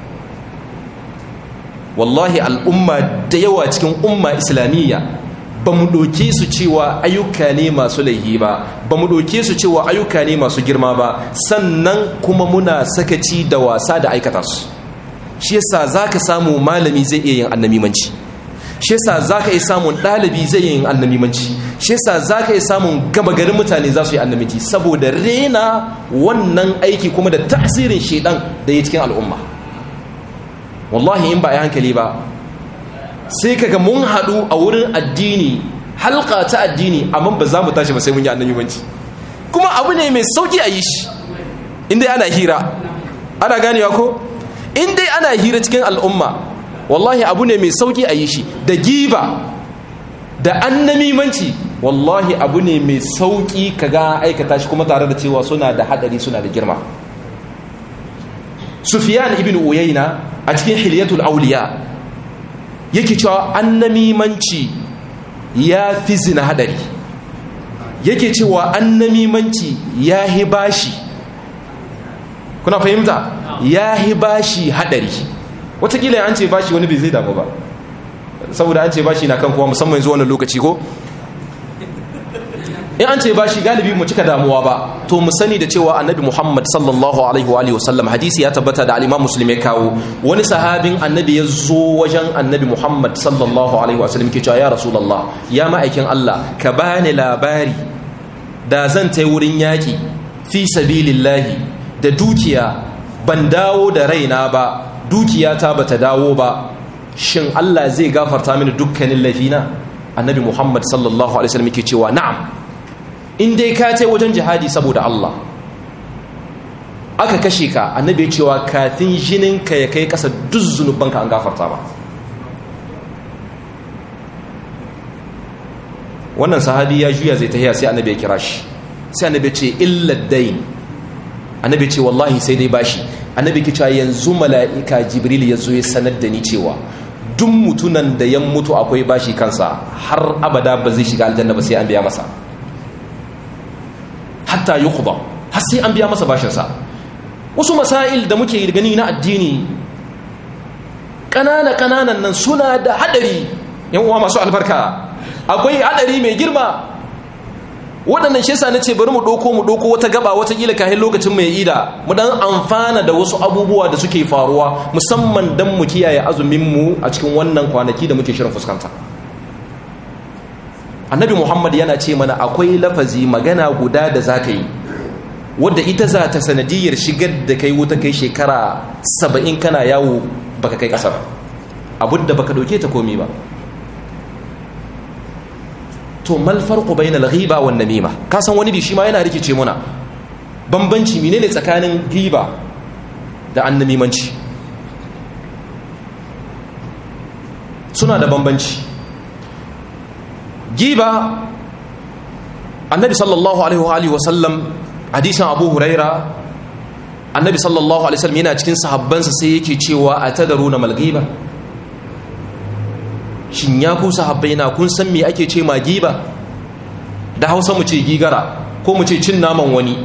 wallahi al'umma da yawa cikin umma islamiyya ba mu ɗauke su cewa ayyuka ne masu laihi ba ba mu ɗauke su cewa ayyuka ne masu girma ba sannan kuma muna sakaci da wasa da aikata su shi yasa za ka samu malami zai iya yin annamimanci shi yasa za ka iya samun ɗalibi zai iya yin annamimanci shi yasa za ka iya samun gaba garin mutane za su yi annamici saboda rena wannan aiki kuma da tasirin shaidan da ya cikin al'umma wallahi in ba a hankali ba sai kaga mun haɗu a wurin addini halka ta addini amma ba za mu tashi ba sai mun yi annamimanci kuma abu ne mai sauki a yi shi inda ana hira ana ganewa ko in dai ana hira cikin al'umma wallahi abu ne mai sauki a yi shi da giba da annamimanci wallahi abu ne mai sauki kaga aikata shi kuma tare da cewa suna da hadari suna da girma sufyan ibn uyayna a cikin hilyatul auliya yake cewa annamimanci ya fi zina hadari yake cewa annamimanci ya hi bashi kuna fahimta ya hi bashi hadari watakila an ce bashi wani bai zai damu ba saboda an ce bashi na kan kowa musamman zuwa wani lokaci ko in an ce bashi galibi mu cika damuwa ba to mu sani da cewa annabi muhammad sallallahu alaihi wa alihi wasallam hadisi ya tabbata da al'imam muslim ya kawo wani sahabin annabi ya zo wajen annabi muhammad sallallahu alaihi wa sallam ke cewa ya rasulullah ya ma'aikin allah ka bani labari da zan tai wurin yaƙi fi sabilillahi da dukiya ban dawo da raina ba dukiyata ba ta dawo ba shin Allah zai gafarta mini dukkanin laifina annabi Muhammad sallallahu alaihi wasallam yake cewa na'am in dai ka ce wajen jihadi saboda Allah aka kashe ka annabi ya cewa kafin jinin ka ya kai kasa duk zunubanka an gafarta ba wannan sahabi ya juya zai tahiya sai annabi ya kira shi sai annabi ya ce illa dain annabi ce wallahi sai dai bashi annabi ke cewa yanzu mala'ika jibril ya zo ya sanar da ni cewa duk mutunan da ya mutu akwai bashi kansa har abada ba zai shiga aljanna ba sai an biya masa hatta yuqda har sai an biya masa bashinsa wasu masail da muke gani na addini ƙanana ƙananan nan suna da hadari yan uwa masu albarka akwai hadari mai girma waɗannan shi yasa nace bari mu ɗauko mu ɗauko wata gaba wata kila kahin lokacin mai ida mu dan amfana da wasu abubuwa da suke faruwa musamman dan mu kiyaye azumin mu a cikin wannan kwanaki da muke shirin fuskanta annabi muhammad yana ce mana akwai lafazi magana guda da za ka yi wadda ita za ta sanadiyar shigar da kai wuta kai shekara saba'in kana yawo baka kai ƙasar abu da baka ɗauke ta komi ba to mal farqu bainal ghiba wan namima ka san wani shi ma yana rikice muna bambanci menene tsakanin ghiba da annamimanci suna da bambanci giba annabi sallallahu alaihi wa sallam hadisin abu huraira annabi sallallahu alaihi wasallam yana cikin sahabbansa sai yake cewa atadaruna mal ghiba shin ya ku sahabbai na kun san me ake ce ma giba da hausa mu ce gigara ko mu ce cin naman wani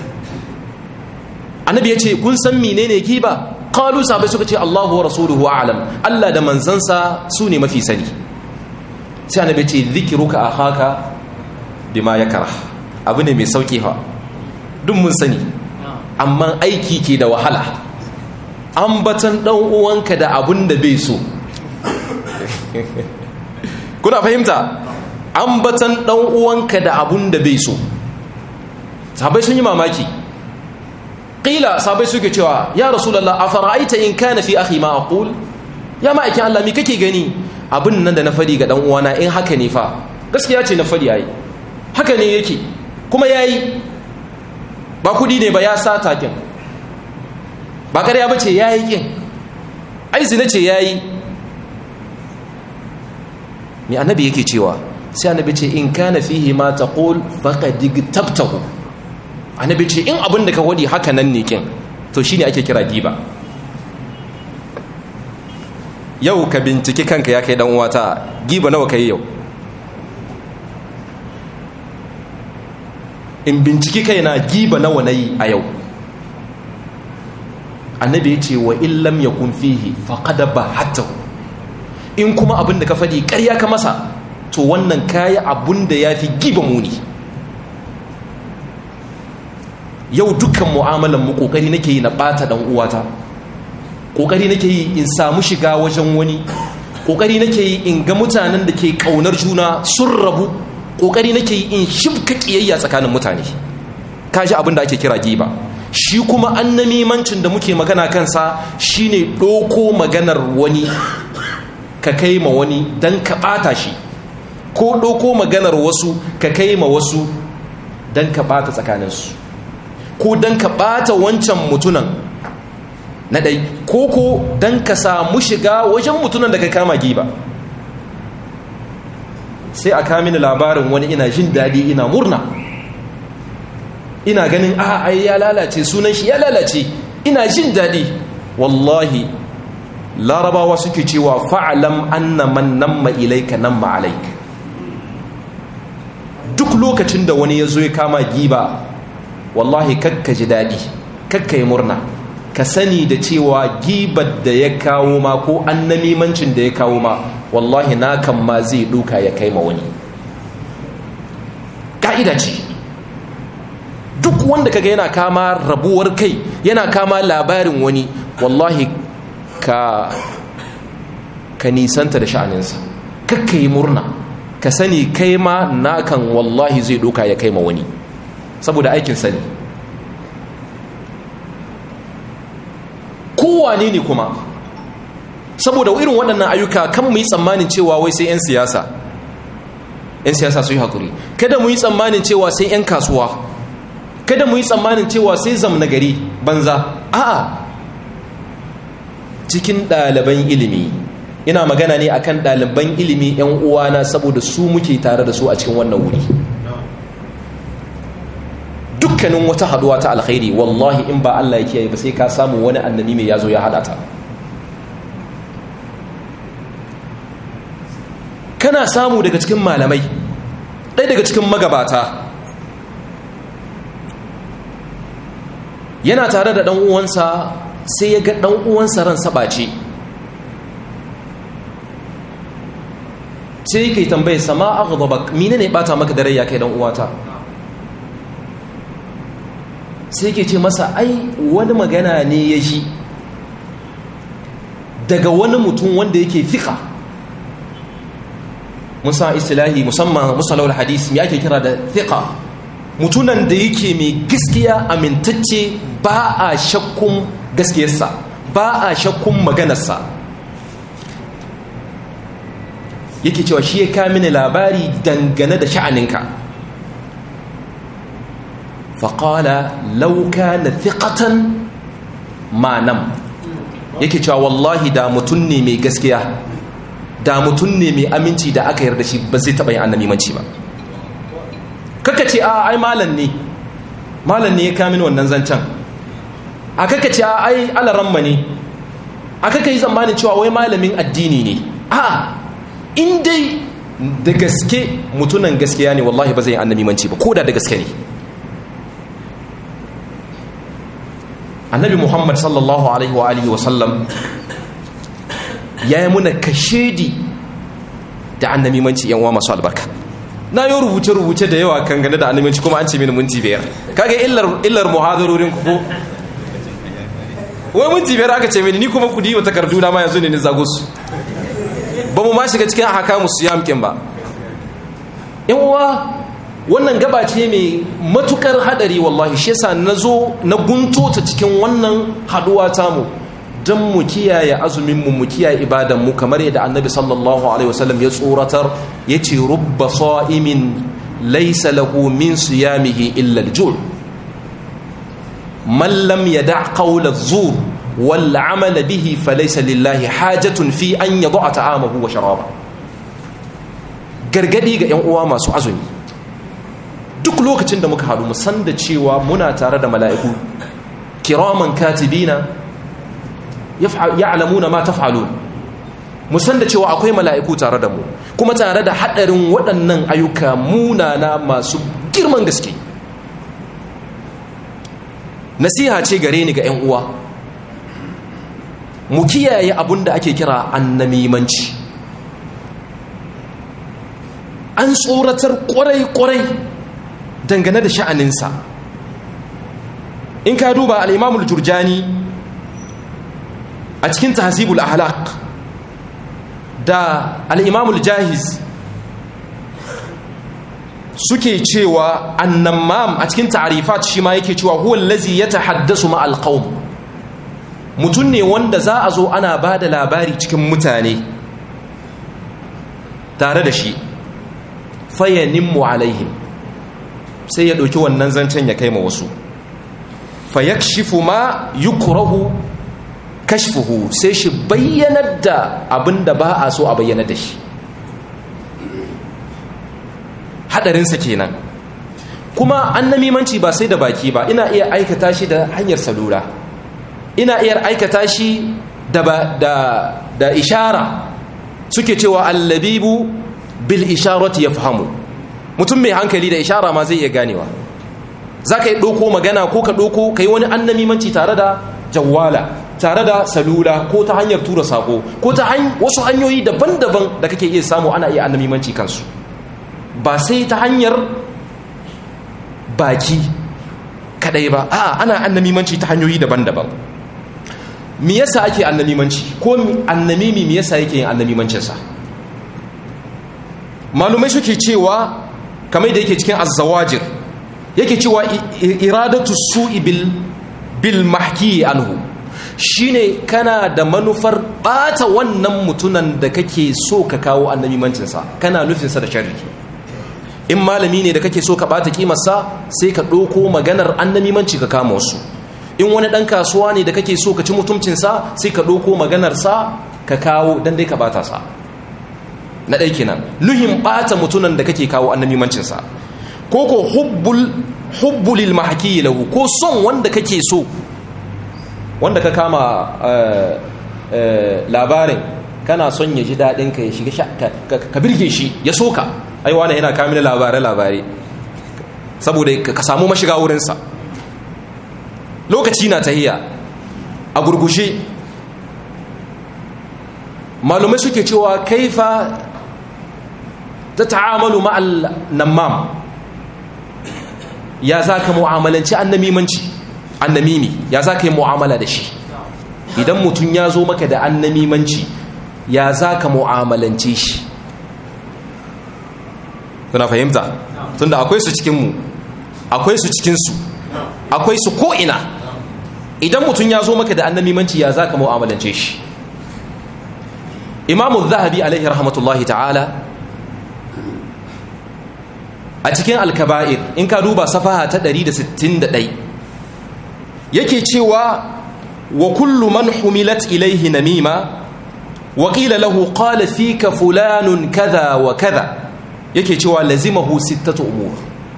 annabi ya ce kun san menene giba qalu sahabbai suka ce Allahu wa rasuluhu a'lam Allah da manzansa su ne mafi sani sai annabi ya ce dhikruka akhaka bima yakrah abu ne mai sauki fa duk mun sani amma aiki ke da wahala ambatan dan uwanka da abun da bai so kuna fahimta ambatan dan uwanka da abun da bai so sahabbai sun yi mamaki qila sahabbai suke cewa ya rasulullah afara'aita in kana fi akhi ma aqul ya ma'aikin Allah me kake gani abin nan da na fadi ga dan uwana in haka ne fa gaskiya ce na fadi yayi haka ne yake kuma yayi ba kudi ne ba ya sa takin ba ƙarya ba ce ya yi ƙin ai zina ce ya yi mai annabi yake cewa sai annabi ce in kana fihi ma taqul faqad tabtahu annabi ce in abin da ka wadi haka nan ne kin to shine ake kira giba yau ka binciki kanka ya kai dan uwata giba nawa kai yau in binciki kaina giba nawa nayi a yau annabi ya ce wa illam yakun fihi faqad bahatahu in kuma abin da ka faɗi ƙarya ka masa to wannan kayi abin da ya fi giba muni yau dukkan mu'amalan mu ƙoƙari nake yi na ɓata ɗan uwata ƙoƙari nake yi in samu shiga wajen wani ƙoƙari nake yi in ga mutanen da ke ƙaunar juna sun rabu ƙoƙari nake yi in shibka ƙiyayya tsakanin mutane kaji abin da ake kira giba shi kuma annamimancin da muke magana kansa shine ɗoko maganar wani ka kai ma wani don ka ɓata shi ko ɗauko maganar wasu ka kai ma wasu don ka ɓata tsakaninsu ko don ka ɓata wancan mutunan na ɗai ko ko don ka samu shiga wajen mutunan da ka kama giba sai a kamini labarin wani ina jin daɗi ina murna ina ganin a ai ya lalace sunan shi ya lalace ina jin daɗi wallahi larabawa suke cewa fa'alam anna man namma ilaika namma alaik duk lokacin da wani ya zo ya kama giba wallahi kakka ji daɗi kakka yi murna ka sani da cewa gibar da ya kawo ma ko annamimancin da ya kawo ma wallahi na kan ma zai duka ya kai ma wani ƙa'ida ce duk wanda kaga yana kama rabuwar kai yana kama labarin wani wallahi ka ka nisanta da sha'aninsa kakka yi murna ka sani kai ma nakan wallahi zai doka ya kai ma wani saboda aikin sani kowane ne kuma saboda irin waɗannan ayyuka kan mu yi tsammanin cewa wai sai 'yan siyasa 'yan siyasa su yi haƙuri kada mu yi tsammanin cewa sai 'yan kasuwa kada mu yi tsammanin cewa sai zamna gari banza a'a cikin ɗaliban ilimi ina magana ne akan ɗaliban ilimi 'yan uwana saboda su muke tare da su a cikin wannan wuri dukkanin wata haduwa ta alkhairi wallahi in ba Allah ya kiyaye ba sai ka samu wani annabi mai yazo ya hada ta kana samu daga cikin malamai ɗaya daga cikin magabata yana tare da ɗan uwansa sai ya ga ɗan uwansa ran saɓace sai yake tambaye sama aghdabak mine ne bata maka da rai ya kai dan uwata sai yake ce masa ai wani magana ne ya shi daga wani mutum wanda yake fika musa istilahi musamman musalawar hadis ya ake kira da fika mutunan da yake mai gaskiya amintacce ba a shakkun gaskiyarsa ba a shakkun maganarsa yake cewa shi ya kamini labari dangane da sha'aninka faƙala lauka na fiƙatan manam yake cewa wallahi da mutum ne mai gaskiya da mutum ne mai aminci da aka yarda shi ba zai taɓa yin annamimanci ba kaka ce a ai malam ne malam ne ya kamini wannan zancen a kaka ce a ai alaramma ne a kaka yi zamanin cewa wai malamin addini ne a in dai da gaske mutunan gaskiya ne wallahi ba zai yi annabimanci ba ko da da gaske ne annabi muhammad sallallahu alaihi wa alihi wa sallam ya yi muna kashedi da annabimanci yan uwa masu albarka na yi rubuce-rubuce da yawa kan gane da annabimanci kuma an ce mini minti biyar kaga illar muhadarorin ku wai minti biyar aka ce mini ni kuma kudi wa takardu na ma yanzu ne ni zagus ba mu ma shiga cikin ahakamu siyam kin ba yan uwa wannan gaba ce mai matukar hadari wallahi shi yasa nazo na gunto ta cikin wannan haduwa tamu dan mu kiyaye azumin mu mu kiyaye ibadan mu kamar yadda annabi sallallahu alaihi wasallam ya tsoratar yace rubba sa'imin laysa lahu min siyamihi illa al-jul man lam yada' qawla az-zur wal amala bihi falaysa lillahi hajatun fi an yad'a ta'amahu wa sharaba gargadi ga yan uwa masu azumi duk lokacin da muka haɗu mu san da cewa muna tare da mala'iku kiraman katibina ya'lamuna ma taf'alun mu san da cewa akwai mala'iku tare da mu kuma tare da haɗarin waɗannan ayyuka munana masu girman gaske nasiha ce gare ni ga 'yan uwa mu kiyaye abin da ake kira annamimanci an tsoratar kwarai-kwarai dangane da sha'aninsa in ka duba al'imamul jurjani a cikin tahzibul ahlaq da al'imamul jahiz suke cewa annamam a cikin ta'arifat shi ma yake cewa huwa lazi ya tahaddasu ma alqaum mutum ne wanda za a zo ana ba da labari cikin mutane tare da shi fayaninmu alaihim sai ya ɗauki wannan zancen ya kai ma wasu fayakshifu ma yukrahu kashfuhu sai shi bayyanar da abin da ba a so a bayyana da shi hadarinsa kenan kuma annamimanci ba sai da baki ba ina iya aikata shi da hanyar salula ina iya aikata shi da, da, da ishara suke cewa allabibu bil isharati ya fahamu mutum mai hankali da ishara ma zai iya ganewa za ka yi ɗauko magana ko ka ɗauko ka yi wani annamimanci tare da jawala tare da salula ko ta hanyar tura sako ko ta wasu hanyoyi daban-daban da kake iya samu ana iya annamimanci kansu ba sai ta hanyar baki kadai ba a ana annamimanci ta hanyoyi daban-daban me yasa ake annamimanci ko annamimi me yasa yake yin annamimancinsa malumai suke cewa kamar da yake cikin azzawajir yake cewa iradatu su'i bil bil mahki anhu shine kana da manufar bata wannan mutunan da kake so ka kawo annamimancinsa kana nufinsa da sharri in malami ne da kake so ka bata kimarsa sai ka ɗauko maganar annamimanci ka kama wasu in wani ɗan kasuwa ne da kake so ka ci mutumcinsa sai ka ɗauko maganarsa ka kawo don dai ka bata sa na ɗai kenan nuhin bata mutunan da kake kawo annamimancinsa ko ko hubbul hubbulil mahaki lahu ko son wanda kake so wanda ka kama labarin kana son ya ji daɗin ka ya shiga ka birge shi ya soka ai wani yana kamila labarai-labarai saboda ka samu mashiga wurinsa lokaci na tahiya a gurgushe malumai suke cewa kaifa ta ta'amalu ma'al namam ya za ka mu'amalanci annamimanci annamimi ya za ka yi mu'amala da shi idan mutum ya zo maka da annamimanci ya za ka mu'amalance shi kuna fahimta tunda akwai su cikinmu akwai su cikinsu akwai su ko'ina idan mutum ya zo maka da annamimanci ya za ka mu'amalance shi imamu zahabi alaihi rahmatullahi ta'ala a cikin alkaba'ir in ka duba safaha ta 161 yake cewa wa kullu man humilat ilaihi namima wa qila lahu qala fika fulanun kaza wa kaza yake cewa lazimahu sittatu umur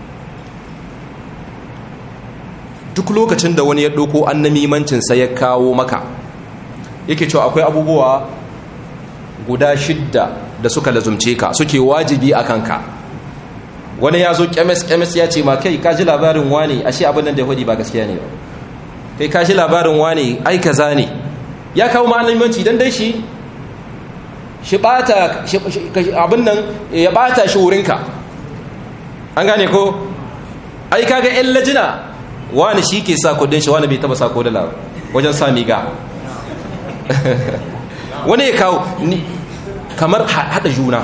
duk lokacin da wani ya ɗauko annamimancinsa ya kawo maka yake cewa akwai abubuwa guda shidda da suka lazumce ka suke wajibi a kanka wani ya zo kemis-kemis ya ce ma kai ka ji labarin wani ashe abin nan da ya ba gaskiya ne kai ka ji labarin wani ai kaza ne ya kawo ma'alimimanci don dai shi shi bata abin nan ya bata shi wurinka an gane ko ai kaga yan lajina wani shi ke sa kudin shi wani bai taba sa kodala wajen sami ga wani ya kawo kamar hada juna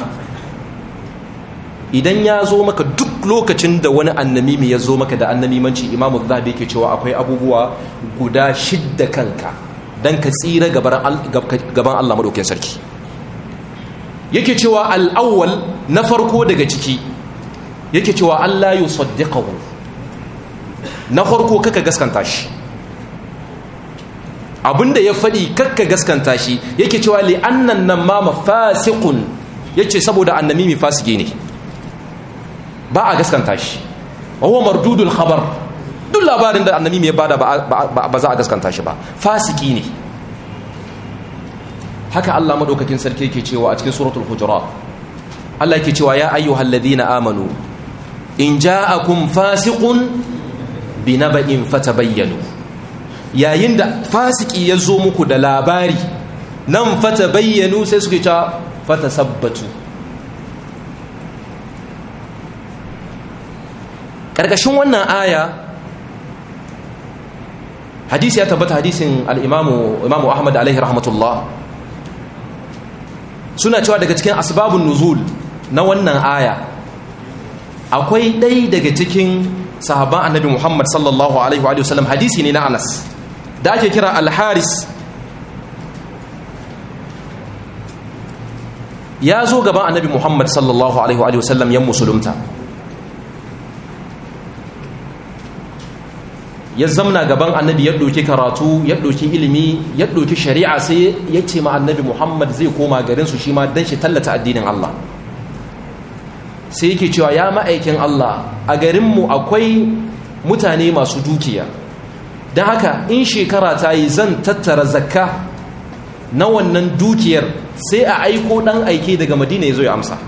idan ya zo maka duk lokacin da wani annamimi ya zo maka da annamimanci imamu zahabi ke cewa akwai abubuwa guda shidda kanka don ka tsira gaban allah maɗaukin sarki yake cewa al'awwal na farko daga ciki yake cewa allah yi saddiƙahu na farko kaka gaskanta shi abinda ya faɗi kakka gaskanta shi yake cewa li annan nan ma mafasiqun yace saboda annamimi fasiki ne ba a gaskanta shi wa huwa mardudul khabar duk labarin da annamimi ya bada ba za a gaskanta shi ba fasiki ne haka Allah madaukakin sarki yake cewa a cikin suratul hujurat Allah yake cewa ya ayyuhal ladina amanu in ja'akum fasiqun binaba'in fatabayyanu yayin da fasiki ya zo muku da labari nan fatabayyanu sai suke ta fatasabbatu karkashin wannan aya hadisi ya tabbata hadisin al-imamu imamu ahmad alaihi rahmatullah suna cewa daga cikin asbabun nuzul na wannan aya akwai ɗai daga cikin sahaban annabi muhammad sallallahu alaihi wa sallam hadisi ne na anas da ake kira alharis ya zo gaban annabi muhammad sallallahu alaihi wa sallam yan musulunta ya zamna gaban annabi ya ɗauki karatu ya ɗauki ilimi ya ɗauki shari'a sai ya ce ma annabi muhammad zai koma garinsu shi ma don shi tallata addinin allah sai yake cewa ya ma'aikin allah a garinmu akwai mutane masu dukiya don haka in shekara ta yi zan tattara zakka na wannan dukiyar sai a aiko ɗan aike daga madina ya zo ya amsa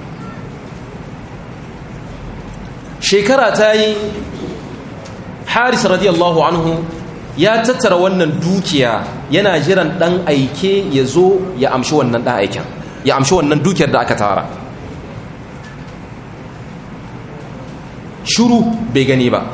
shekara ta yi haris radiyallahu anhu ya tattara wannan dukiya yana jiran dan aike ya zo ya amshi wannan dan aiken ya amshi wannan dukiyar da aka tara shuru bai gani ba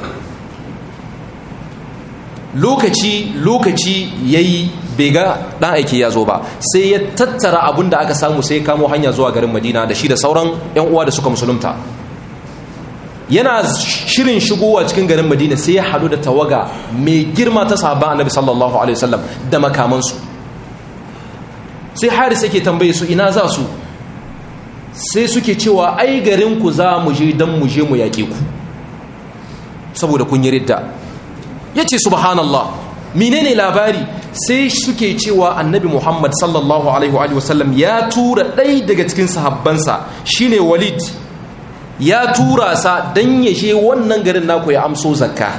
lokaci lokaci yayi bai ga dan aike ya zo ba sai ya tattara abin da aka samu sai kamo hanya zuwa garin madina da shi da sauran yan uwa da suka musulunta yana shirin shigowa cikin garin madina sai ya haɗu da tawaga mai girma ta sahabban annabi sallallahu alaihi wasallam da makamansu sai haris yake tambaye su ina za su sai suke cewa ai garinku za mu je don mu je mu yaƙe ku saboda kun yi ridda ya ce subhanallah menene labari sai suke cewa annabi muhammad sallallahu alaihi wasallam ya tura ɗai daga cikin sahabbansa shine walid ya tura sa don ya je wannan garin naku ya amso zakka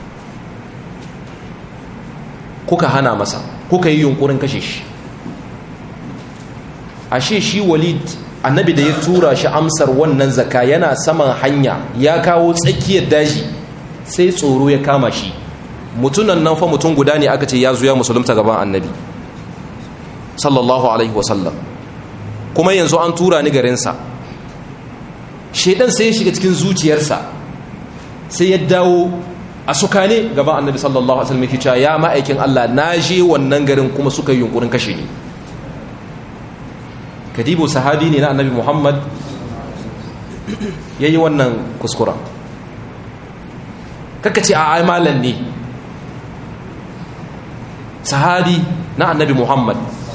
kuka hana masa kuka yi yunkurin kashe shi ashe shi walid annabi da ya tura shi amsar wannan zakka yana saman hanya ya kawo tsakiyar daji sai tsoro ya kama shi mutunan nan fa mutum guda ne aka ce ya zuya musulunta gaban annabi sallallahu alaihi wasallam kuma yanzu an tura ni garinsa shaidan sai ya shiga cikin zuciyarsa sai ya dawo a sukane gaban annabi sallallahu alaihi wasallam yake ya ma'aikin Allah na je wannan garin kuma suka yi yunkurin kashe ni kadibu sahabi ne na annabi Muhammad yayi wannan kuskura kaka ce a ai malan ne sahabi na annabi Muhammad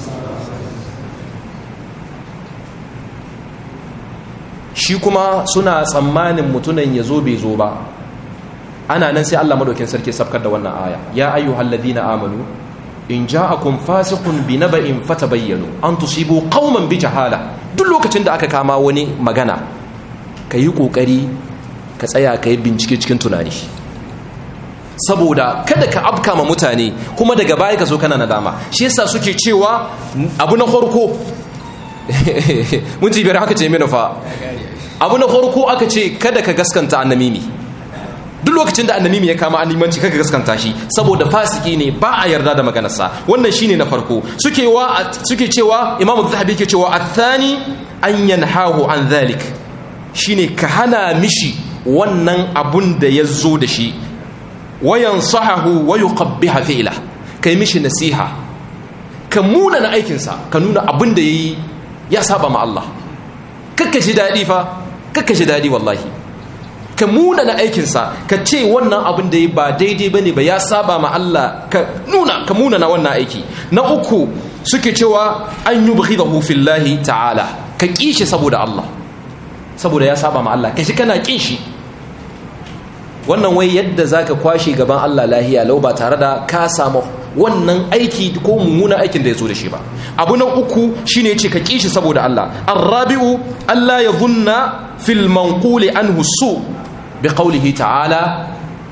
shi kuma suna tsammanin mutunan ya zo bai zo ba ana nan sai Allah madaukin sarki sabkar da wannan aya ya ayyuhal ladina amanu in ja'akum fasiqun binaba'in fatabayyanu an tusibu qauman bi jahala duk lokacin da aka kama wani magana kayi kokari ka tsaya kai bincike cikin tunani saboda kada ka afka ma mutane kuma daga baya ka zo kana nadama shi yasa suke cewa abu na farko mun ci biyar haka ce mini fa abu na farko aka ce kada ka gaskanta annamimi duk lokacin da annamimi ya kama annimanci kaka gaskanta shi saboda fasiki ne ba a yarda da maganarsa wannan shine na farko suke wa suke cewa imamu zahabi yake cewa athani an yanhahu an dhalik shine ka hana mishi wannan abun da ya zo da shi wayan sahahu wa yuqabbiha fi'la kai mishi nasiha ka muna na aikinsa ka nuna abin da yayi ya saba ma Allah kakka shi daɗi fa kakka shi daɗi wallahi ka muna na aikinsa ka ce wannan abin da ya ba daidai ba ne ba ya saba ma Allah ka nuna ka muna na wannan aiki na uku suke cewa an yi buki da hufillahi ta'ala ka ƙi shi saboda Allah saboda ya saba ma Allah ka shi kana ƙin shi wannan wai yadda za ka kwashe gaban Allah lahiya lau ba tare da ka samu wannan aiki ko mummunan aikin da ya zo da shi ba abu na uku shine ya ce ka kishi saboda Allah arrabi'u Allah ya zunna fil manquli anhu su bi qawlihi ta'ala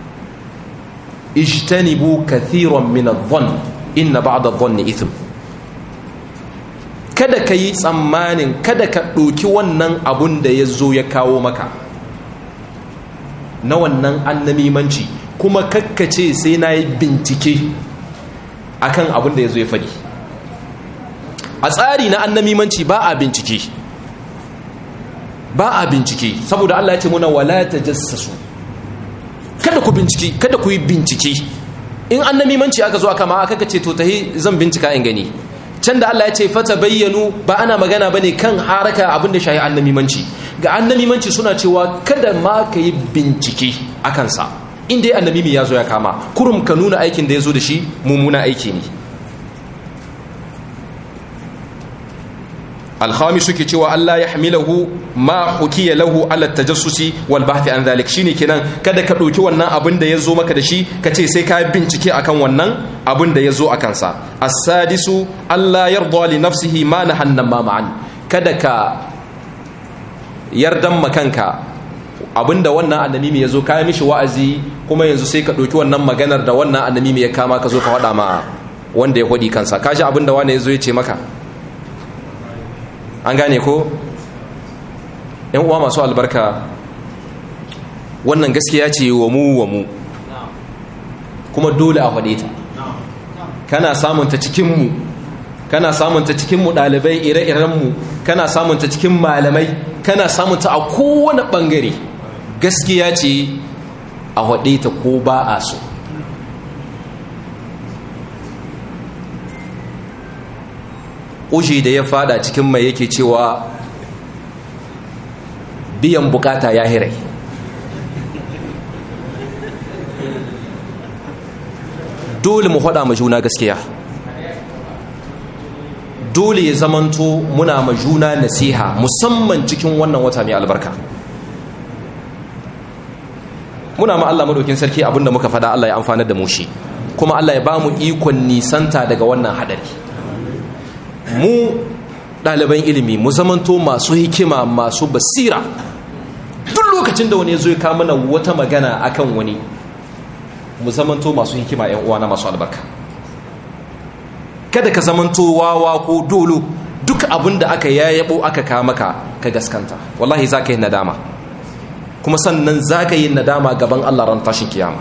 ijtanibu kathiran min adh-dhann inna ba'da adh-dhanni ithm kada ka yi tsammanin kada ka ɗoki wannan abun da ya zo ya kawo maka na wannan annamimanci kuma kakkace sai na yi bincike akan abun da ya zo ya faɗi a tsari na annamimanci ba a bincike ba a bincike saboda Allah ya ce muna wala ta jassasu kada ku bincike kada ku yi bincike in annamimanci aka zo aka ma aka ce to tahi zan bincika in gani can da Allah ya ce fata bayyanu ba ana magana bane kan haraka abinda shayi annamimanci ga annamimanci suna cewa kada ma ka yi bincike a kansa inda ya annamimi ya zo ya kama kurum ka nuna aikin da ya zo da shi mummuna aiki ne alhami suke cewa Allah ya hamilahu ma hukiya lahu ala tajassusi wal bahthi an zalik shine kenan kada ka dauki wannan abin da yazo maka da shi ka ce sai ka bincike akan wannan abin da yazo akan sa as-sadisu Allah yarda li nafsihi ma nahanna ma ma'an kada ka yardan makanka abinda wannan annamimi yazo ka yi mishi wa'azi kuma yanzu sai ka dauki wannan maganar da wannan annamimi ya kama ka zo ka wada ma wanda ya hodi kansa kaji abinda wani yazo ya ce maka an gane ko yan uwa masu albarka wannan gaskiya ce wa mu wa mu kuma dole a faɗe ta kana samunta cikinmu kana samunta cikinmu ɗalibai ire-irenmu kana samunta cikin malamai kana samunta a kowane ɓangare gaskiya ce a faɗe ta ko ba a so uji da ya fada cikin mai yake cewa biyan bukata ya hirai dole mu faɗa ma juna gaskiya dole ya zamanto muna ma juna nasiha musamman cikin wannan wata mai albarka muna ma Allah madaukin sarki abinda muka faɗa Allah ya amfanar da mu shi kuma Allah ya ba mu ikon nisanta daga wannan hadari mu ɗaliban ilimi mu zamanto masu hikima masu basira duk lokacin da wani ya zo ya kawo mana wata magana akan wani mu zamanto masu hikima yan uwana masu albarka kada ka zamanto wawa ko dolo duk abin da aka yayabo aka kawo maka ka gaskanta wallahi za ka yi nadama kuma sannan za ka yi nadama gaban Allah ran tashin kiyama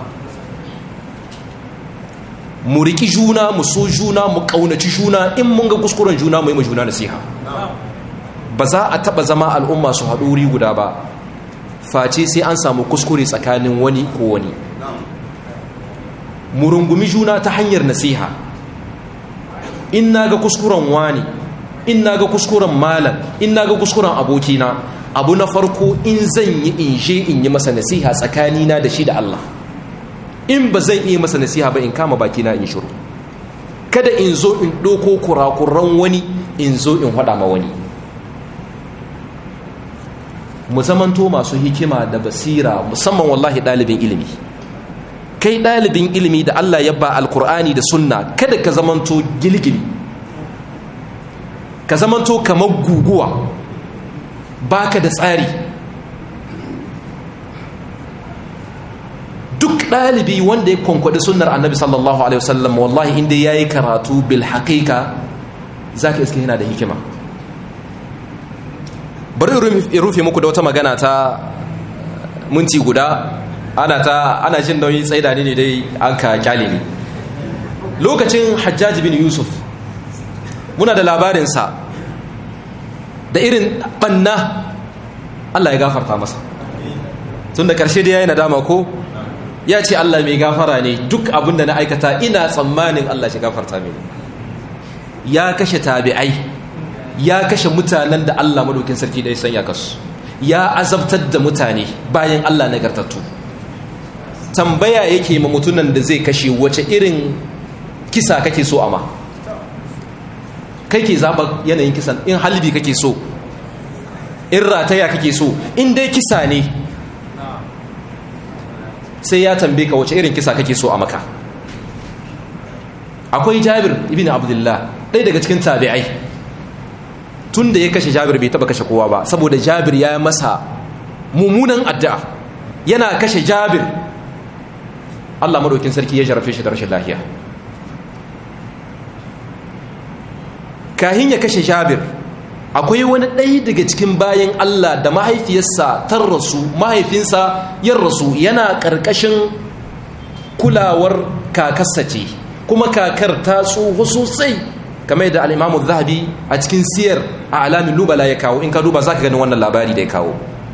mu riki juna mu so juna mu kaunaci juna in mun ga kuskuren juna mu yi juna nasiha ba za a taba zama al'umma su haɗu wuri guda ba face sai an samu kuskure tsakanin wani ko wani mu rungumi juna ta hanyar nasiha in na ga kuskuren wani in na ga kuskuren malam in na ga kuskuren abokina abu na farko in zan yi in je in yi masa nasiha tsakanina da shi da Allah in ba zan iya masa nasiha ba in kama bakina in shiru kada in zo in ɗoko kurakuran wani in zo in haɗa ma wani mu zamanto masu hikima da basira musamman wallahi ɗalibin ilimi kai ɗalibin ilimi da Allah ya ba alkur'ani da sunna kada ka zamanto gilgili ka zamanto kamar guguwa baka da tsari duk ɗalibi wanda ya kwankwaɗi sunnar annabi sallallahu alaihi wasallam wallahi inda ya yi karatu bil haƙiƙa za ka iske yana da hikima bari in rufe muku da wata magana ta minti guda ana ta ana jin nauyi tsaida ne dai an ka kyale ne lokacin hajjaji bin yusuf muna da labarinsa da irin banna allah ya gafarta masa tun da ƙarshe da ya yi nadama ko ya ce Allah mai gafara ne duk abinda na aikata ina tsammanin Allah shi gafarta mini ya kashe tabi'ai ya kashe mutanen da Allah madaukin sarki da ya sanya kasu ya azabtar da mutane bayan Allah nagartattu tambaya yake ma mutunan da zai kashe wace irin kisa kake so ama kai ke zaɓa yanayin kisan in halbi kake so in rataya kake so in dai kisa ne sai ya tambaye ka wace irin kisa kake so a maka akwai jabir ibn abdullah ɗaya daga cikin tabi'ai tun da ya kashe jabir bai taba kashe kowa ba saboda jabir ya masa mummunan addu'a yana kashe jabir Allah madaukin sarki ya jarafe shi da rashin lafiya kahin ya kashe jabir akwai wani ɗaya daga cikin bayan Allah da mahaifiyarsa tar rasu mahaifinsa yin rasu yana ƙarƙashin kulawar kakarsa ce kuma kakar ta tsoho sosai kamar da al'imamu zahabi a cikin siyar a alamin lubala ya kawo in ka duba za ka gani wannan labari da ya kawo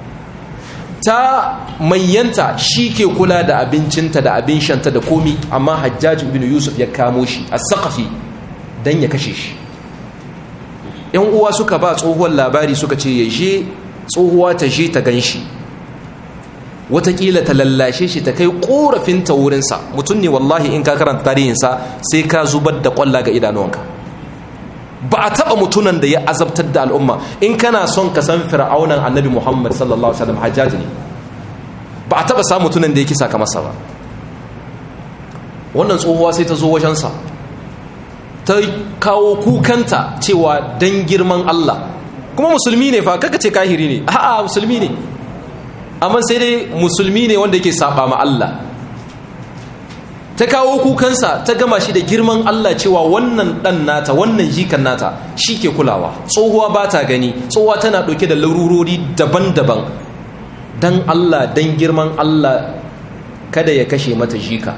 ta manyanta shi ke kula da abincinta da abin shanta da komi amma hajjaji ibn yusuf ya kamo shi a sakafi don ya kashe shi yan uwa suka ba tsohuwar labari suka ce ya je tsohuwa ta je ta gan shi watakila ta lallashe shi ta kai korafinta wurinsa mutum ne wallahi in ka karanta tarihinsa sai ka zubar da kwalla ga idanuwanka ba a taba mutunan da ya azabtar da al'umma in kana son ka san fir'aunan annabi muhammad sallallahu alaihi wasallam hajjaji ne ba a taba samun mutunan da ya kisa masa ba wannan tsohuwa sai ta zo wajensa ta kawo kukanta cewa dan girman Allah kuma musulmi ne fa kaka ce kahiri ne a'a musulmi ne amma sai dai musulmi ne wanda yake saba ma Allah ta kawo kukansa ta gama shi da girman Allah cewa wannan dan nata wannan jikan nata shi ke kulawa tsohuwa ba ta gani tsohuwa tana ɗauke da larurori daban-daban dan Allah dan girman Allah kada ya kashe mata jika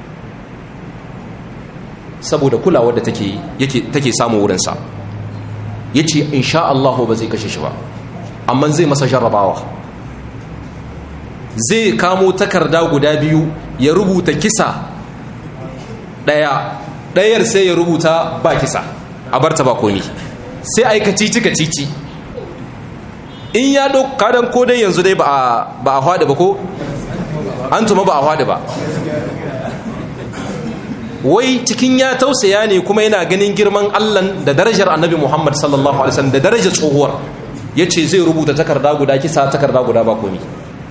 saboda kulawar da take yake take samu wurinsa yace insha Allah ba zai kashe shi ba amma zai masa jarrabawa zai kamo takarda guda biyu ya rubuta kisa daya dayar sai ya rubuta ba kisa a barta ba komi sai aika cici ka cici in ya ɗauka kadan ko dai yanzu dai ba a haɗe ba ko an tuma ba a haɗe ba wai cikin ya tausaya ne kuma yana ganin girman Allah da darajar annabi Muhammad sallallahu alaihi wasallam da darajar tsohuwar yace zai rubuta takarda guda kisa takarda guda ba komi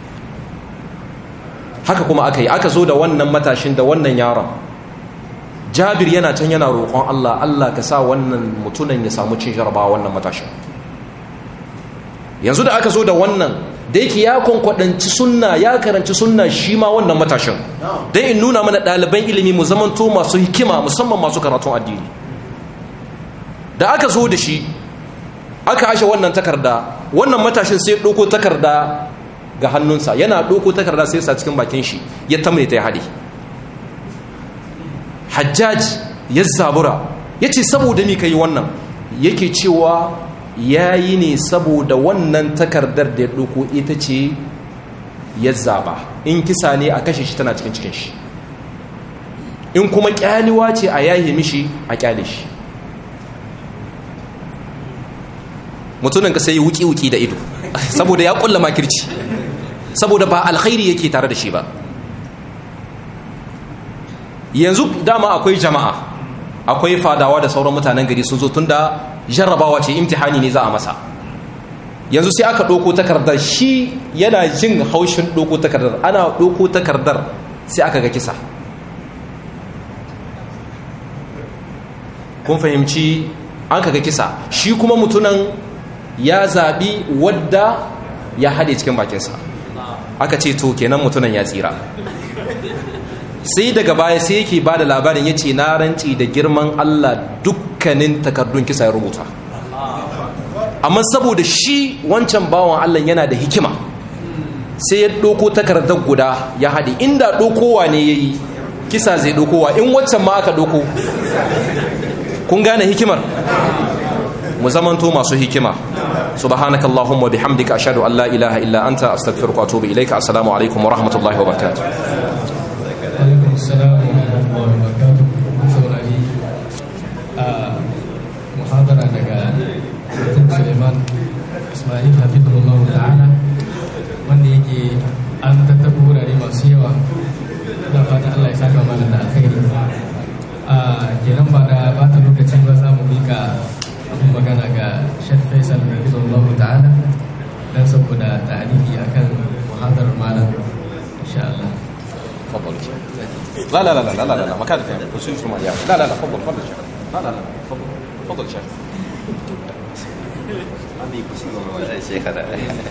haka kuma aka yi aka zo da wannan matashin da wannan yaron Jabir yana can yana roƙon Allah Allah ka sa wannan mutunan ya samu cin jarabawa wannan matashin yanzu da aka zo da wannan da yake ya kwankwadanci sunna ya karanci sunna shi ma wannan matashin don in nuna mana ɗaliban ilimi mu zamanto masu hikima musamman masu karatun addini da aka zo da shi aka ashe wannan takarda wannan matashin sai ɗauko takarda ga hannunsa yana ɗauko takarda sai sa cikin bakin shi ya tamne ta ya haɗe hajjaj ya zabura ya ce saboda ni ka yi wannan yake cewa ya yi ne saboda wannan takardar da ya ɗauko ita ce ya zaba in kisa ne a kashe shi tana cikin cikin shi in kuma ƙyaliwa ce a yahe mishi a ƙyale shi mutumin ka sai yi wuki-wuki da ido saboda ya ƙulla makirci saboda ba alkhairi yake tare da shi ba yanzu dama akwai jama'a akwai fadawa da sauran mutanen gari sun zo tun da jarrabawa ce imtihani ne za a masa yanzu sai aka ɗauko takardar shi yana jin haushin ɗauko takardar ana ɗauko takardar sai aka ga kisa kun fahimci an ka ga kisa shi kuma mutunan ya zaɓi wadda ya haɗe cikin bakinsa aka ce to kenan mutunan ya tsira sai daga baya sai yake ba da labarin ya ce na ranci da girman Allah dukkanin takardun kisa ya rubuta amma saboda shi wancan bawan Allah yana da hikima sai ya ɗoko takardar guda ya haɗe inda ɗokowa ne ya yi kisa zai ɗokowa in waccan ma aka ɗoko kun gane hikimar mu zamanto masu hikima subhanaka allahumma bihamdika ashhadu an la ilaha illa anta astaghfiruka wa atubu ilaika assalamu alaikum wa rahmatullahi wa barakatuh alaikum salam wa rahmatullahi wa barakatuh saurari a muhadara daga Sultan Suleiman Ismail Hafizullah ta'ala wanda yake an tattaba wurare masu yawa da fata Allah ya saka mana da alkhairi a kenan ba da bata lokaci ba za mu mika abin magana ga Sheikh Faisal Hafizullah ta'ala dan saboda ta'aliki akan muhadarar malam insha Allah تفضل لا لا لا لا لا لا لا مكان فين وشو اسمه يا لا لا لا تفضل تفضل شيخ لا لا لا تفضل تفضل شيخ شيخ هذا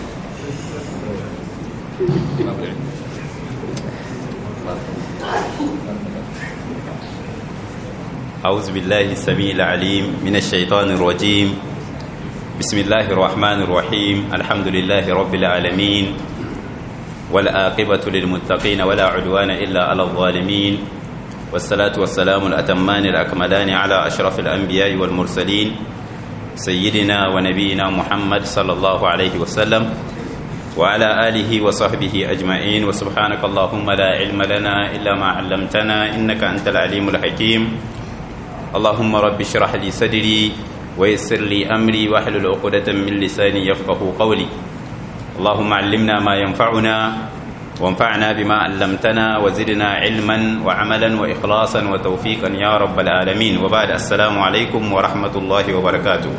أعوذ بالله السميع العليم من الشيطان الرجيم بسم الله الرحمن الرحيم الحمد لله رب العالمين والآقبة للمتقين ولا عدوان إلا على الظالمين والصلاة والسلام الأتمان الأكملان على أشرف الأنبياء والمرسلين سيدنا ونبينا محمد صلى الله عليه وسلم وعلى آله وصحبه أجمعين وسبحانك اللهم لا علم لنا إلا ما علمتنا إنك أنت العليم الحكيم اللهم رب اشرح لي صدري ويسر لي أمري واحلل عقدة من لساني يفقه قولي اللهم علمنا ما ينفعنا وانفعنا بما علمتنا وزدنا علما وعملا وإخلاصا وتوفيقا يا رب العالمين وبعد السلام عليكم ورحمة الله وبركاته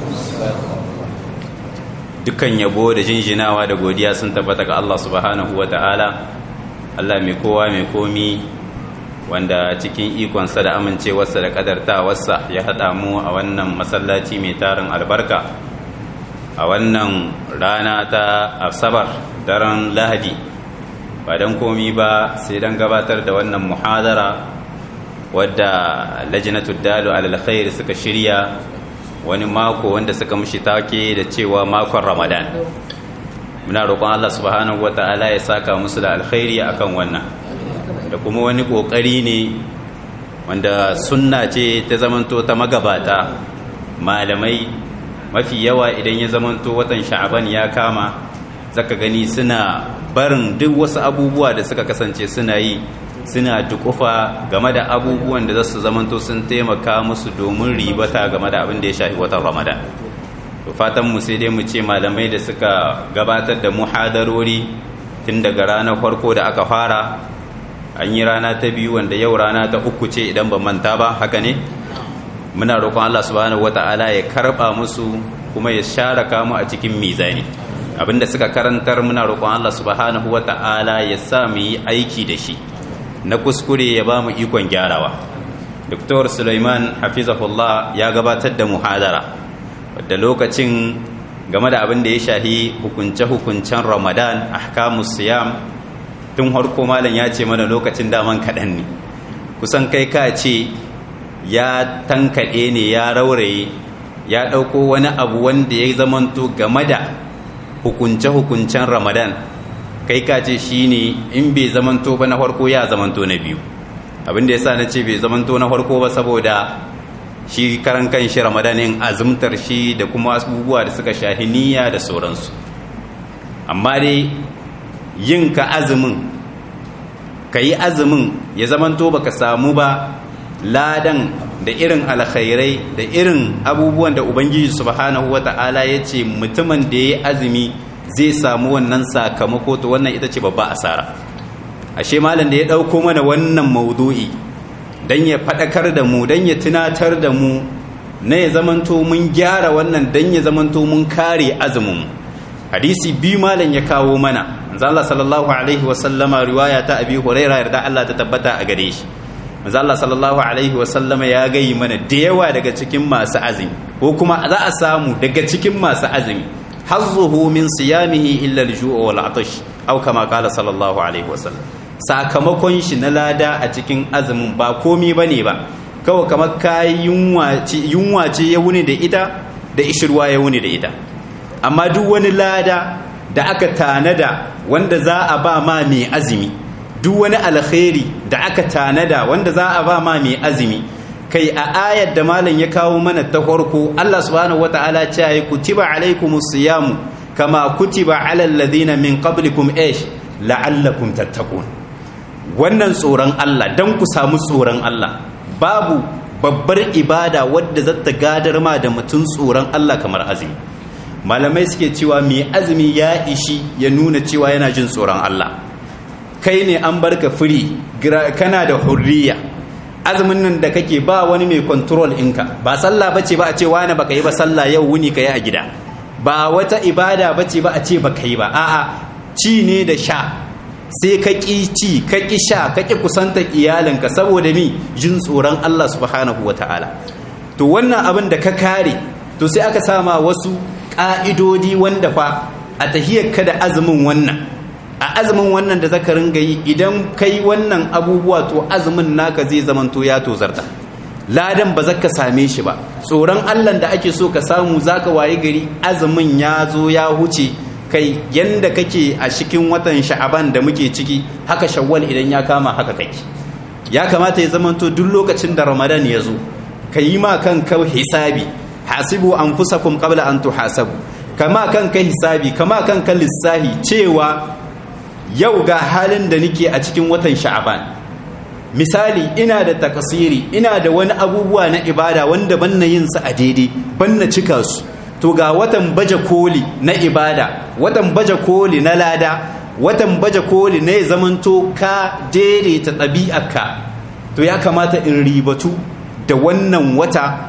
dukkan yabo da jinjinawa da godiya sun tabbata ga Allah subhanahu wa ta'ala Allah mai kowa mai komi wanda cikin ikonsa da amincewarsa da kadartawarsa ya haɗa mu a wannan masallaci mai tarin albarka a wannan rana ta asabar daren lahadi ba don komi ba sai don gabatar da wannan muhadara wadda lajinatu dalu alalkhair suka shirya wani mako wanda suka mushi take da cewa makon ramadan muna roƙon Allah subhanahu wata'ala ya saka musu da alkhairi akan wannan da kuma wani ƙoƙari ne wanda sunna ce ta zamanto ta magabata malamai mafi yawa idan ya zamanto watan sha'aban ya kama zaka gani suna barin duk wasu abubuwa da suka kasance suna yi suna dukufa game da abubuwan da za su zamanto sun taimaka musu domin ribata game da abin da ya shafi watan ramadan to fatan mu sai dai mu ce malamai da suka gabatar da muhadarori tun daga ranar farko da aka fara an yi rana ta biyu wanda yau rana ta uku ce idan ban manta ba haka ne muna roƙon Allah subhanahu wata'ala ya karɓa musu kuma ya share kamu a cikin mizani abinda suka karantar muna roƙon Allah subhanahu wata'ala ya sa mu yi aiki da shi na kuskure ya ba mu ikon gyarawa Dr. Sulaiman Hafizahullah ya gabatar da muhadara wadda lokacin game da abin da ya shahi hukunce-hukuncen Ramadan ahkamus siyam tun harko malam ya ce mana lokacin daman kaɗan ne kusan kai ka ce ya tankaɗe ne ya rauraye ya ɗauko wani abu wanda ya zamanto game da hukunce-hukuncen Ramadan kai ka ce shi ne in bai zamanto ba na farko ya zamanto na biyu abinda ya sa na ce bai zamanto na farko ba saboda shi karan kan shi ramadanin azumtar shi da kuma abubuwa da suka shahi niyya da sauransu amma dai yin ka azumin ka yi azumin ya zamanto baka samu ba ladan da irin alkhairai da irin abubuwan da ubangiji subhanahu wata'ala ya ce mutumin da ya yi azumi zai samu wannan sakamako to wannan ita ce babba asara ashe malam da ya ɗauko mana wannan maudu'i don ya faɗakar da mu don ya tunatar da mu na ya zamanto mun gyara wannan don ya zamanto mun kare azumin hadisi biyu malam ya kawo mana Allah sallallahu alaihi wasallama riwaya ta abi huraira yarda Allah ta tabbata a gare shi manzo Allah sallallahu alaihi wasallama ya gayi mana da yawa daga cikin masu azumi ko kuma za a samu daga cikin masu azumi hazzuhu min siyamihi illa al-ju' wal 'atash aw kama qala sallallahu alaihi wasallam sakamakon shi na lada a cikin azumin ba komi bane ba kawai kamar kai yunwa ce yunwa ce ya wuni da ita da ishirwa ya wuni da ita amma duk wani lada da aka tanada wanda za a ba ma mai azumi duk wani alkhairi da aka tanada wanda za a ba ma mai azumi kai a ayar da malam ya kawo mana ta farko Allah subhanahu wataala ce ya kutiba alaikumus siyamu kama kutiba alal ladina min qablikum ish la'allakum tattaqun wannan tsoron Allah dan ku samu tsoron Allah babu babbar ibada wadda zata gadar ma da mutum tsoron Allah kamar azumi malamai suke cewa mai azumi ya ishi ya nuna cewa yana jin tsoron Allah kai ne an barka firi kana da hurriya azumin nan da kake ba wani mai control inka ba sallah bace ba a ce wani baka yi ba sallah yau wuni ka yi a gida ba wata ibada bace ba a ce baka yi ba a'a ci ne da sha sai ka ƙi ci ka ƙi sha ka ƙi kusanta iyalinka saboda mi jin tsoron Allah subhanahu wa ta'ala to wannan abin da ka kare to sai aka sama wasu ƙa'idodi wanda fa a tahiyarka da azumin wannan a azumin wannan da zaka ringa yi idan kai wannan abubuwa to azumin naka zai zamanto ya tozarta ladan ba zaka same shi ba tsoron Allah da ake so ka samu zaka waye gari azumin ya zo ya huce kai yanda kake a cikin watan sha'aban da muke ciki haka shawwal idan ya kama haka kake ya kamata ya zamanto duk lokacin da ramadan ya zo ka yi ma kanka hisabi hasibu anfusakum qabla an tuhasabu kama kanka hisabi kama kanka lissahi cewa yau ga halin da nake a cikin watan sha'aban misali ina da takasiri ina da wani abubuwa na ibada wanda banna yin su a daidai banna cika su to ga watan baje koli na ibada watan baje koli na lada watan baje koli na ya zamanto ka daidaita ɗabi'arka to ya kamata in ribatu da wannan wata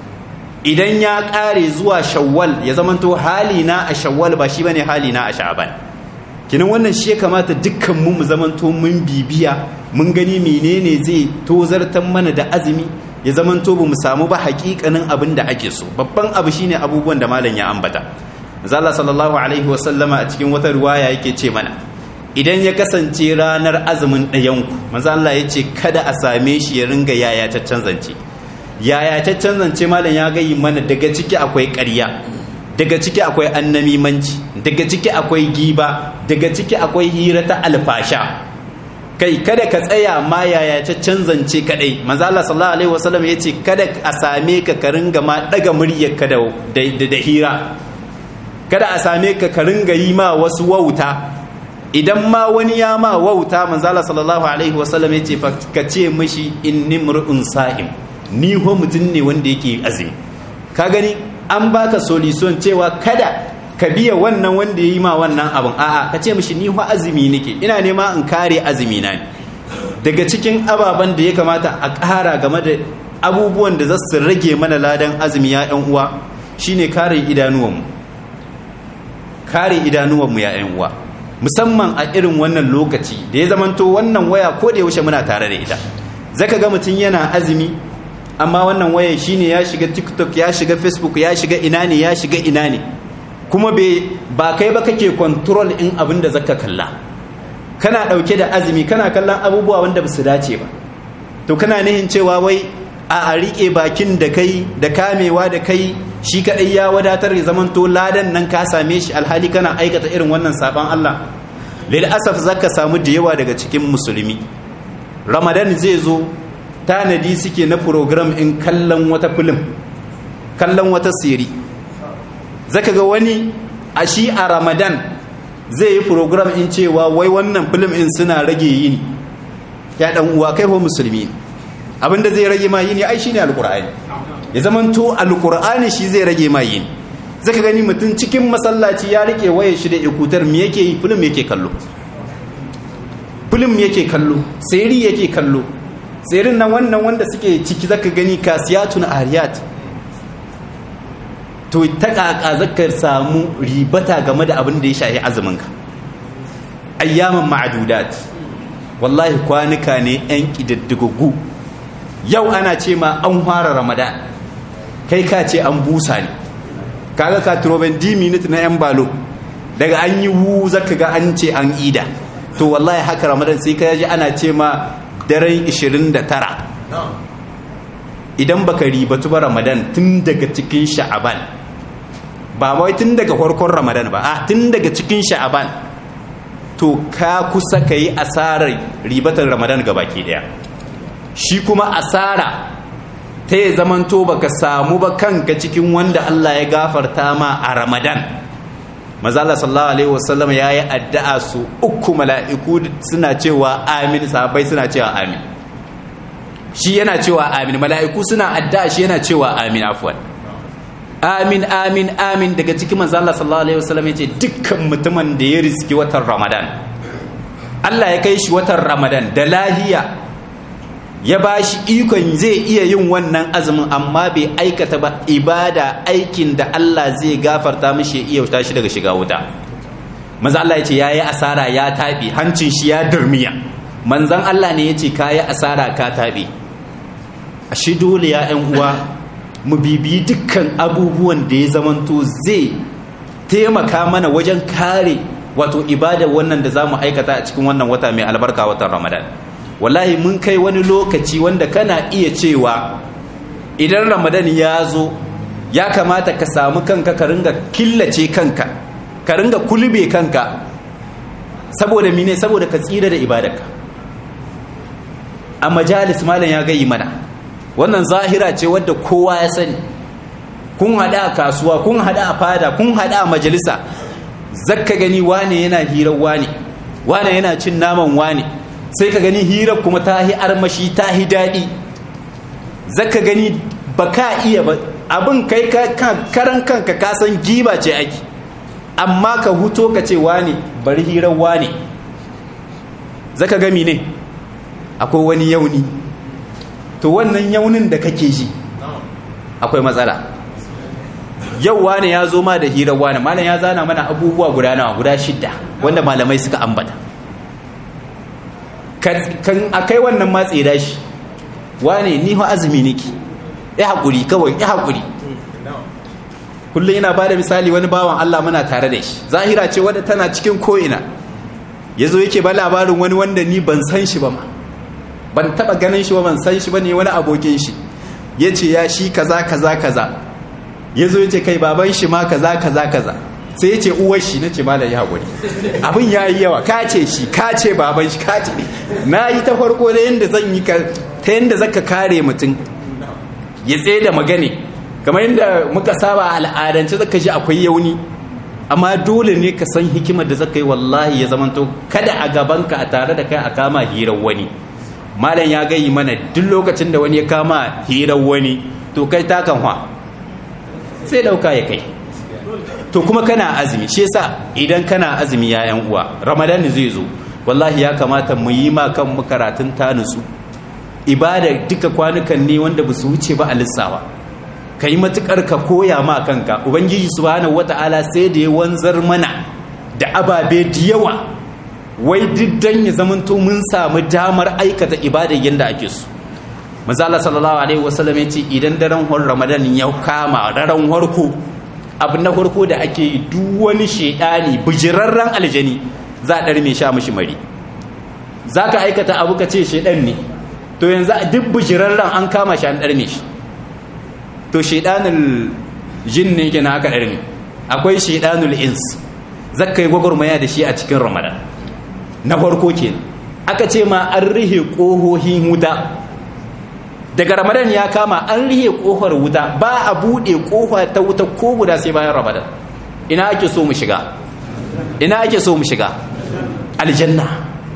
idan ya ƙare zuwa shawwal ya zamanto halina a shawwal ba shi bane halina a sha'aban kinan wannan shi ya kamata dukkan mu mu zamanto mun bibiya mun gani menene zai tozartan mana da azumi ya zamanto ba mu samu ba hakikanin abin da ake so babban abu shine abubuwan da malam ya ambata zalla sallallahu alaihi wa sallama a cikin wata riwaya yake ce mana idan ya kasance ranar azumin ɗayanku manzo Allah ya ce kada a same shi ya ringa yaya ta zance yaya ta zance malam ya gayi mana daga ciki akwai ƙarya daga ciki akwai annamimanci daga ciki akwai giba daga ciki akwai hira ta alfasha kai kada ka tsaya ma yaya ta canzance kadai manzo Allah sallallahu alaihi wasallam yace kada a same ka ka ringa ma daga muryar ka da da hira kada a same ka ka ringa yi ma wasu wauta idan ma wani ya ma wauta manzo Allah sallallahu alaihi wasallam yace ka ce mishi inni mur'un sa'im ni ho mutun ne wanda yake azumi ka gani an baka solution cewa kada ka biya wannan wanda ya yi ma wannan abin a'a ka ce mishi ni fa azumi nake ina nema in kare azumi na ne daga cikin ababen da ya kamata a ƙara game da abubuwan da za su rage mana ladan azumi ya ɗan uwa shine kare idanuwanmu kare idanuwanmu ya ɗan uwa musamman a irin wannan lokaci da ya zamanto wannan waya ko da yaushe muna tare da ita zaka ga mutum yana azumi amma wannan waya shine ya shiga tiktok ya shiga facebook ya shiga ina ne ya shiga ina ne kuma ba kai ba kake control in abin da zaka kalla kana dauke da azumi kana kallon abubuwa wanda ba su dace ba to kana nihin cewa wai a a rike bakin da kai da kamewa da kai shi kadai ya wadatar ya zaman to ladan nan ka same shi alhali kana aikata irin wannan saban Allah lil asaf zaka samu da yawa daga cikin musulmi ramadan zai zo tanadi suke na program in kallon wata film kallon wata siri zaka ga wani a shi a ramadan zai yi program in cewa wai wannan film in suna rage yini ya dan uwa kai ho musulmi abinda zai rage ma yini ai shine alqur'ani ya zamanto alqur'ani shi zai rage ma yini zaka gani mutum cikin masallaci ya rike wayar shi da ikutar me yake yi film yake kallo film yake kallo siri yake kallo tsirin nan wannan wanda suke ciki zaka gani kasiyatun ariyat to ta kaka zakar samu ribata game da abin da ya shahi azuminka ayyaman ma'adudat wallahi kwanuka ne yan kididdigaggu yau ana ce ma an fara ramadan kai ka ce an busa ne kaga ka troben di minute na yan balo daga an yi wu zaka ga an ce an ida to wallahi haka ramadan sai ka ji ana ce ma daren 29 idan baka ribatu ba ramadan tun daga cikin sha'aban ba wai tun daga farkon ramadan ba a tun daga cikin sha'aban to ka kusa ka yi asarar ribatar ramadan ga baki daya shi kuma asara ta yi zamanto baka samu ba kanka cikin wanda Allah ya gafarta ma a ramadan mazala sallallahu alaihi wasallam ya yi addu'a su uku mala'iku suna cewa amin sahabbai suna cewa amin shi yana cewa amin mala'iku suna addu'a shi yana cewa amin afwan amin amin amin daga cikin mazala sallallahu alaihi wasallam ya ce dukkan mutumin da ya riski watan ramadan Allah ya kai shi watan ramadan da lahiya ya ba shi ikon zai iya yin wannan azumin amma bai aikata ba ibada aikin da Allah zai gafarta mishi iya tashi daga shiga wuta maza Allah ya ce yayi asara ya tabi hancin shi ya durmiya manzon Allah ne ya ce kayi asara ka tabi a shi dole ya ƴan uwa mu bibiyi dukkan abubuwan da ya zamanto zai taimaka mana wajen kare wato ibada wannan da zamu aikata a cikin wannan wata mai albarka watan Ramadan wallahi mun kai wani lokaci wanda kana iya cewa idan Ramadan ya zo ya kamata ka samu kanka ka ringa killace kanka ka ringa kulbe kanka saboda mine saboda ka tsira da ibadarka a majalis malam ya gayi mana wannan zahira ce wadda kowa ya sani kun hada a kasuwa kun hada a fada kun hada a majalisa zakka gani wane yana hirar wane wane yana cin naman wane sai ka gani hirar kuma ta hi armashi ta hi daɗi zakka gani ba ka iya ba abin kai karan kanka ka san giba ce ake amma ka huto ka ce wane bari hirar wane zaka gami ne akwai wani yauni to wannan yaunin da kake ji akwai matsala yau wane ya zo ma da hirar wane malam ya zana mana abubuwa guda nawa guda shidda wanda malamai suka ambata kan akai wannan matsi da shi wane ni ho azumi niki ya haƙuri kawai ya haƙuri kullum yana ba da misali wani bawan Allah muna tare da shi zahira ce wadda tana cikin ko'ina ya zo yake ba labarin wani wanda ni ban san shi ba ma ban taɓa ganin shi ba ban san shi ba ne wani abokin shi ya ce ya shi kaza kaza kaza ya zo ya ce kai baban shi ma kaza kaza kaza sai ya ce uwar shi na ce malam ya haƙuri abin ya yi yawa ka ce shi ka ce baban shi ka ce na yi ta farko da yadda zan yi ta yadda zaka kare mutum ya tsaye da magane kamar yadda muka saba al'adance zaka ji akwai yauni amma dole ne ka san hikimar da zaka yi wallahi ya zamanto kada a gabanka a tare da kai a kama hirar wani malam ya gayi mana duk lokacin da wani ya kama hirar wani to kai takan hwa sai dauka ya kai to kuma kana azumi shi yasa idan kana azumi ya yan uwa ramadan zai zo wallahi ya kamata mu yi ma kan mu karatun tanusu ibada duka kwanukan ne wanda ba su wuce ba a lissawa ka yi matukar ka koya ma kanka ubangiji subhanahu wata'ala sai da ya wanzar mana da ababe da yawa wai diddan ya zamanto mun samu damar aikata ibada yadda ake so mazala sallallahu alaihi wasallam ya ce idan daren hor ramadan ya kama daren harko abu na farko da ake yi duk wani shedani bijirarren aljani za a ɗarme sha mishi mari za ka aikata abu ka ce shedan ne to yanzu duk bijirarren an kama shi an ɗarme shi to shaidanul jin ne kenan aka ɗarme akwai shaidanul ins zakka yi gwagwarmaya da shi a cikin ramadan na farko kenan aka ce ma an rihe ƙohohin wuta daga ramadan ya kama an rihe ƙofar wuta ba a buɗe ƙofa ta wuta ko guda sai bayan ramadan ina ake so mu shiga ina ake so mu shiga aljanna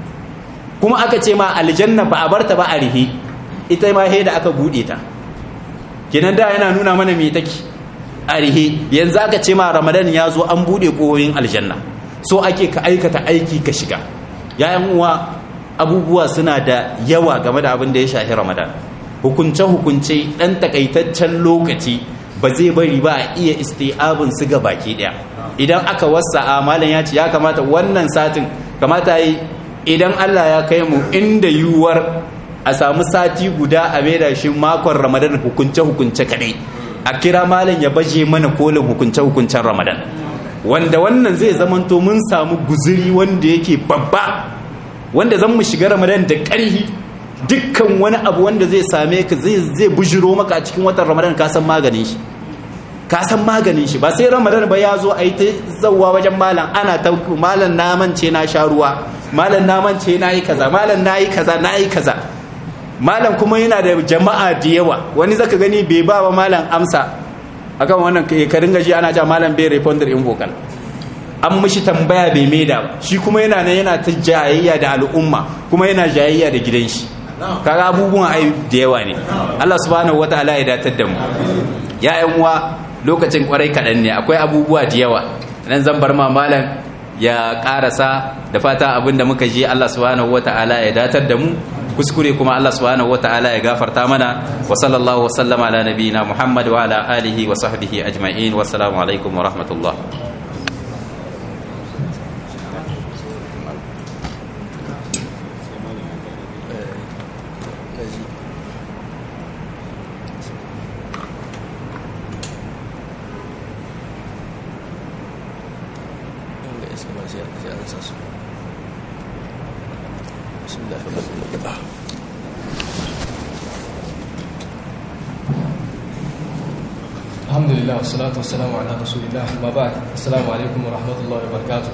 kuma aka ce ma aljanna ba a barta ba a rihe ita ma da aka bude ta kenan da yana nuna mana me take a rihe yanzu aka ce ma ramadan ya zo an bude koyoyin aljanna so ake ka aikata aiki ka shiga yayan uwa abubuwa suna da yawa game da abin da ya shafi ramadan hukunce hukunce dan takaitaccen lokaci ba zai bari ba a iya isti'abin su ga baki daya idan aka wasa amalan ya ce ya kamata wannan satin kamata yi idan Allah ya kai mu inda yiwuwar a samu sati guda a maida shi makon ramadan hukunce-hukunce kadai a kira malam ya baje mana kolin hukunce-hukuncen ramadan wanda wannan zai zamanto mun samu guzuri wanda yake babba wanda zan mu shiga ramadan da ƙarhi dukkan wani abu wanda zai same ka zai bujiro maka a cikin watan ramadan ka san maganin shi ka san maganin shi ba sai ramadan ba ya zo a yi ta zauwa wajen malam ana ta malam na mance na sha ruwa malam na mance na yi kaza malam na yi kaza na yi kaza malam kuma yana da jama'a da yawa wani zaka gani bai ba wa malam amsa akan wannan ka ringa ji ana ja malam bai responder in vocal an mishi tambaya bai maida ba shi kuma yana nan yana ta jayayya da al'umma kuma yana jayayya da gidan shi kaga abubuwan ai da yawa ne Allah subhanahu wataala ya datar da mu ya yan uwa lokacin kwarai kaɗan ne akwai abubuwa da yawa nan zan bar ma malam ya karasa da fata abinda muka ji Allah subhanahu wataala ya datar da mu kuskure kuma Allah subhanahu wataala ya gafarta mana wa sallallahu wa sallama ala nabiyina Muhammad wa ala alihi wa sahbihi ajma'in wa assalamu alaikum wa rahmatullah alhamdulillah wassalatu wassalamu ala rasulillah ma ba assalamu alaikum wa rahmatullahi wa barakatuh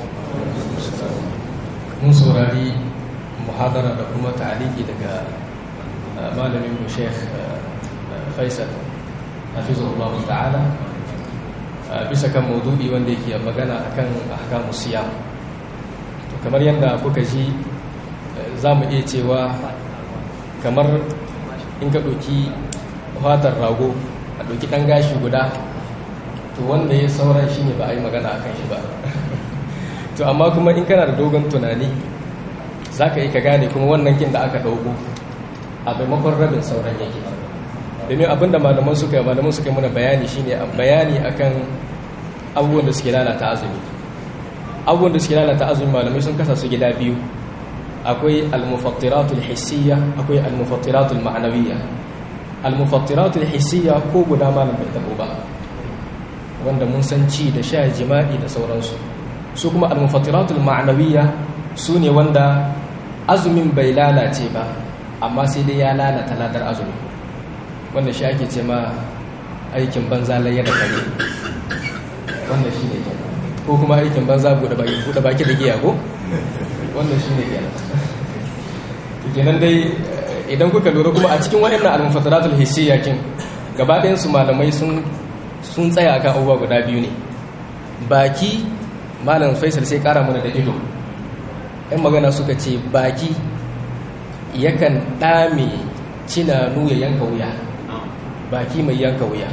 mun saurari muhadara da kuma ta'aliki daga malamin mu sheikh faisal hafizahullahu ta'ala bisa kan maudu'i wanda yake magana akan ahkamu siyam to kamar yadda kuka ji za mu iya cewa kamar in ka ɗauki fatar rago a ɗauki ɗan gashi guda to wanda ya sauran shi ne ba a yi magana a kan shi ba to amma kuma in kana da dogon tunani za ka yi ka gane kuma wannan kin da aka ɗauko a maimakon rabin sauran yake domin abinda malaman suka yi malaman suka yi mana bayani shine bayani akan abubuwan da suke lalata azumi abubuwan da suke lalata azumi malamai sun kasa su gida biyu akwai almufattiratul hissiyya akwai almufattiratul ma'anawiyya almufattiratul hissiyya ko guda malam bai tabo ba wanda mun san ci da sha jima'i da sauransu su kuma almufattiratul ma'anawiyya su ne wanda azumin bai lalace ba amma sai dai ya lalata ladar azumi wanda shi ake ce ma aikin banza layya da kare wanda shi ne ko kuma aikin banza buɗe baki da giya ko wanda shi ne kenan kenan dai idan kuka lura kuma a cikin waɗannan al-mufassaratul hissiyya kin gaba ɗayan su malamai sun sun tsaya akan abubuwa guda biyu ne baki malam Faisal sai ƙara mana da ido ɗan magana suka ce baki yakan ɗame cinanu ya yanka wuya baki mai yanka wuya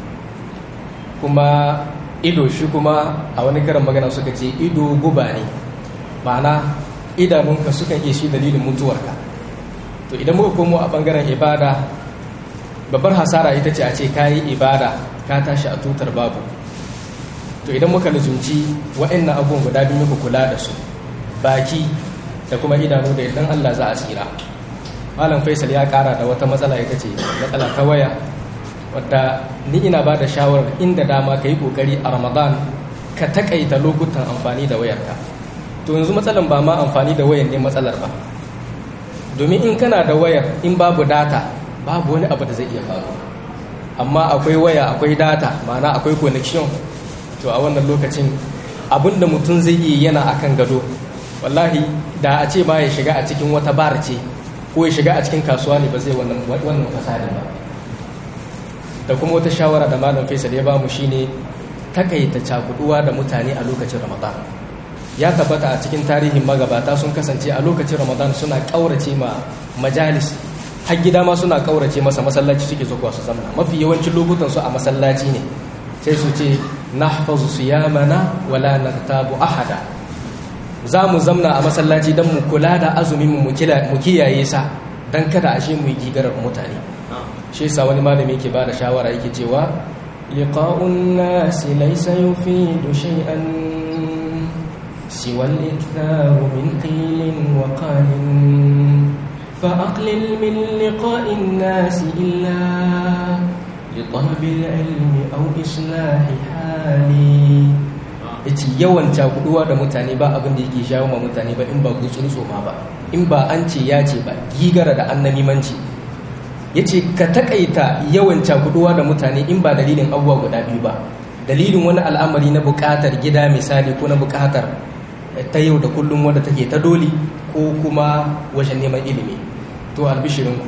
kuma ido shi kuma a wani karin magana suka ce ido guba ne ma'ana idanunka sukan iya shi dalilin mutuwarka to idan muka komo a bangaren ibada babbar hasara ita ce a ce kayi ibada ka tashi a tutar babu to idan muka luzumci wa'annan abubuwan guda biyu muka kula da su baki da kuma idanu da idan Allah za a tsira malam faisal ya kara da wata matsala ita ce matsala ta waya wadda ni ina ba da shawarar inda dama ka yi kokari a ramadan ka takaita lokutan amfani da wayarka to yanzu matsalan ba ma amfani da wayar ne matsalar ba domin in kana da wayar in babu data babu wani abu da zai iya faru amma akwai waya akwai data ma'ana akwai connection to a wannan lokacin abinda mutum zai iya yana akan gado wallahi da a ce ma ya shiga a cikin wata bar ce ko ya shiga a cikin kasuwa ne ba zai wannan wannan fasadin ba da kuma wata shawara da malam Faisal ya bamu shine takaita cakuduwa da mutane a lokacin Ramadan ya tabbata a cikin tarihin magabata sun kasance a lokacin Ramadan suna kaurace ma majalis har gida ma suna kaurace masa masallaci suke zuwa su zamna mafi yawancin lokutan su a masallaci ne sai su ce nahfazu siyamana wala naktabu ahada za mu zamna a masallaci don mu kula da azumin mu kiyaye sa don kada ashe mu yi gigarar mutane shi yasa wani malami yake ba da shawara yake cewa liqa'un nasi laysa yufidu shay'an siwa al-iktharu min qilin wa qalin fa aqlil min liqa'in nasi illa لطلب العلم أو إصلاح حالي yace yawan cakuduwa da mutane ba abin da yake shawo ma mutane ba in ba gutsun tsoma ba in ba an ce ya ce ba gigara da annamimanci ya ce ka takaita yawan cakuduwa da mutane in ba dalilin abubuwa guda biyu ba dalilin wani al'amari na bukatar gida misali ko na bukatar ta yau da kullum wadda take ta doli ko kuma wajen neman ilimi to albishirinku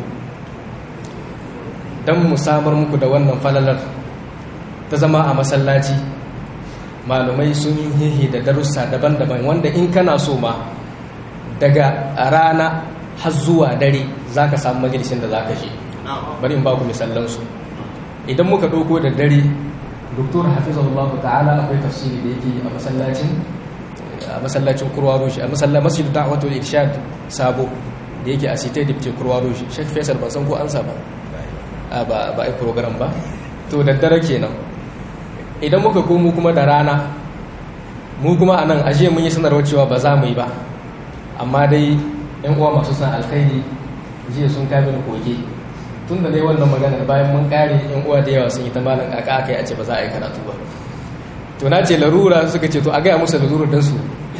don mu samar muku da wannan falalar ta zama a masallaci malumai sun yi hihi da darussa daban-daban wanda in kana so ma daga rana har zuwa dare za ka samu majalisin da za ka je bari in ba ku misallansu idan muka ɗauko da dare doktor hafizahullahu ta'ala akwai tafsiri da yake a masallacin a masallacin kurwa roshi a masallacin masjid da'watul irshad sabo da yake a site da kurwa roshi shek faisal ban san ko an ba ba ba ai program ba to da dare kenan idan muka komo kuma da rana mu kuma anan aje mun yi sanarwa cewa ba za mu yi ba amma dai yan uwa masu san alkhairi jiya sun kai mini koke tun da dai wannan maganar bayan mun kare yan uwa da yawa sun yi ta malam aka aka yi a ce ba za a yi karatu ba to na ce larura suka ce to a gaya musu larura don su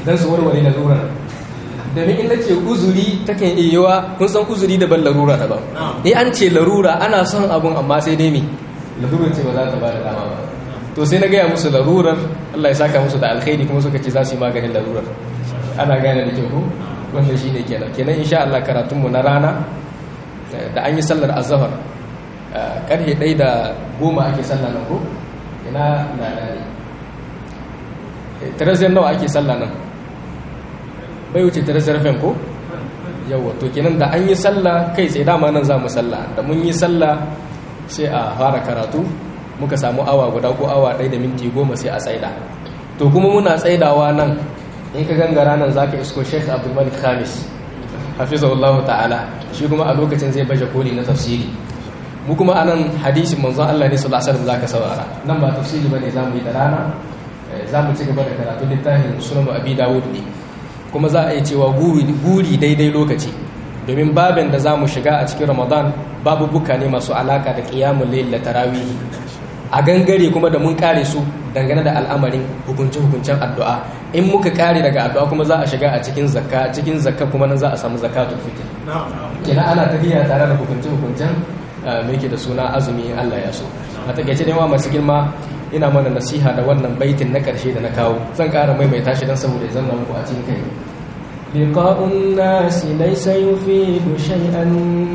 don su warware larurar domin in nace uzuri takan iya yiwa kun san uzuri daban larura daban ni an ce larura ana son abun amma sai dai me larura ce ba za ta ba da dama ba to sai na gaya musu larurar Allah ya saka musu da alkhairi kuma suka ce za su yi maganin larurar ana gane da kyau ko wannan shine kenan kenan insha Allah karatunmu na rana da an yi sallar azhar karfe ɗaya da goma ake sallah nan ko ina na ne teraziyar nawa ake sallah nan bai wuce teraziyar fen ko yawa to kenan da an yi sallah kai tsaye dama nan za mu sallah da mun yi sallah sai a fara karatu muka samu awa guda ko awa ɗaya da minti goma sai a tsaida to kuma muna tsaidawa nan in ka gangara nan za ka isko sheikh abdulmalik khamis hafizahullahu ta'ala shi kuma a lokacin zai baje koli na tafsiri mu kuma anan hadisin manzon Allah ne sallallahu alaihi wasallam zaka saurara nan ba tafsiri bane zamu yi da rana zamu ci gaba da karatu littafin sunan abi dawud ne kuma za a yi cewa guri guri daidai lokaci domin babin da zamu shiga a cikin ramadan babu buka ne masu alaka da qiyamul layl da tarawih a gangare kuma da mun kare su dangane da al'amarin hukunce-hukuncen addu'a in muka kare daga addu'a kuma za a shiga a cikin zakka cikin zakka kuma nan za a samu zakatul fitr kina ana tafiya tare da hukunce-hukuncen me yake da suna azumi Allah ya so a takaice dai masu girma ina mana nasiha da wannan baitin na karshe da na kawo zan ƙara maimaita shi don saboda ya zama muku a cikin kai لقاء الناس ليس يفيد شيئا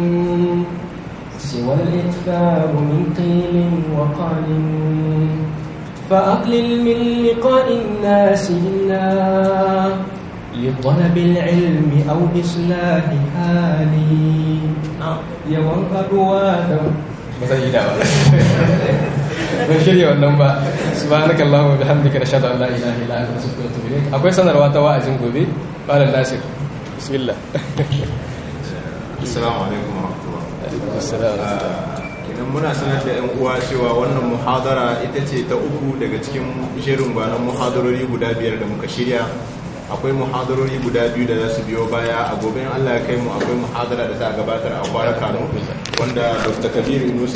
سوى الإكثار من قيل وقال فأقلل من لقاء الناس إلا لطلب العلم أو إصلاح حالي yawan kaduwa da ba zan yi da ba ban shirya wannan ba subhanaka allahumma bihamdika nashhadu an la ilaha illa anta astaghfiruka wa atubu ilayk akwai sanarwa ta wa'azin gobe malam nasir bismillah assalamu alaikum wa rahmatullah idan muna sanar da yan uwa cewa wannan muhadara ita ce ta uku daga cikin jerin gwanon muhadarori guda biyar da muka shirya akwai muhadarori guda biyu da za su biyo baya a gobe in Allah ya kai mu akwai muhadara da za a gabatar a kwara kano wanda Dr. Kabir Yunusa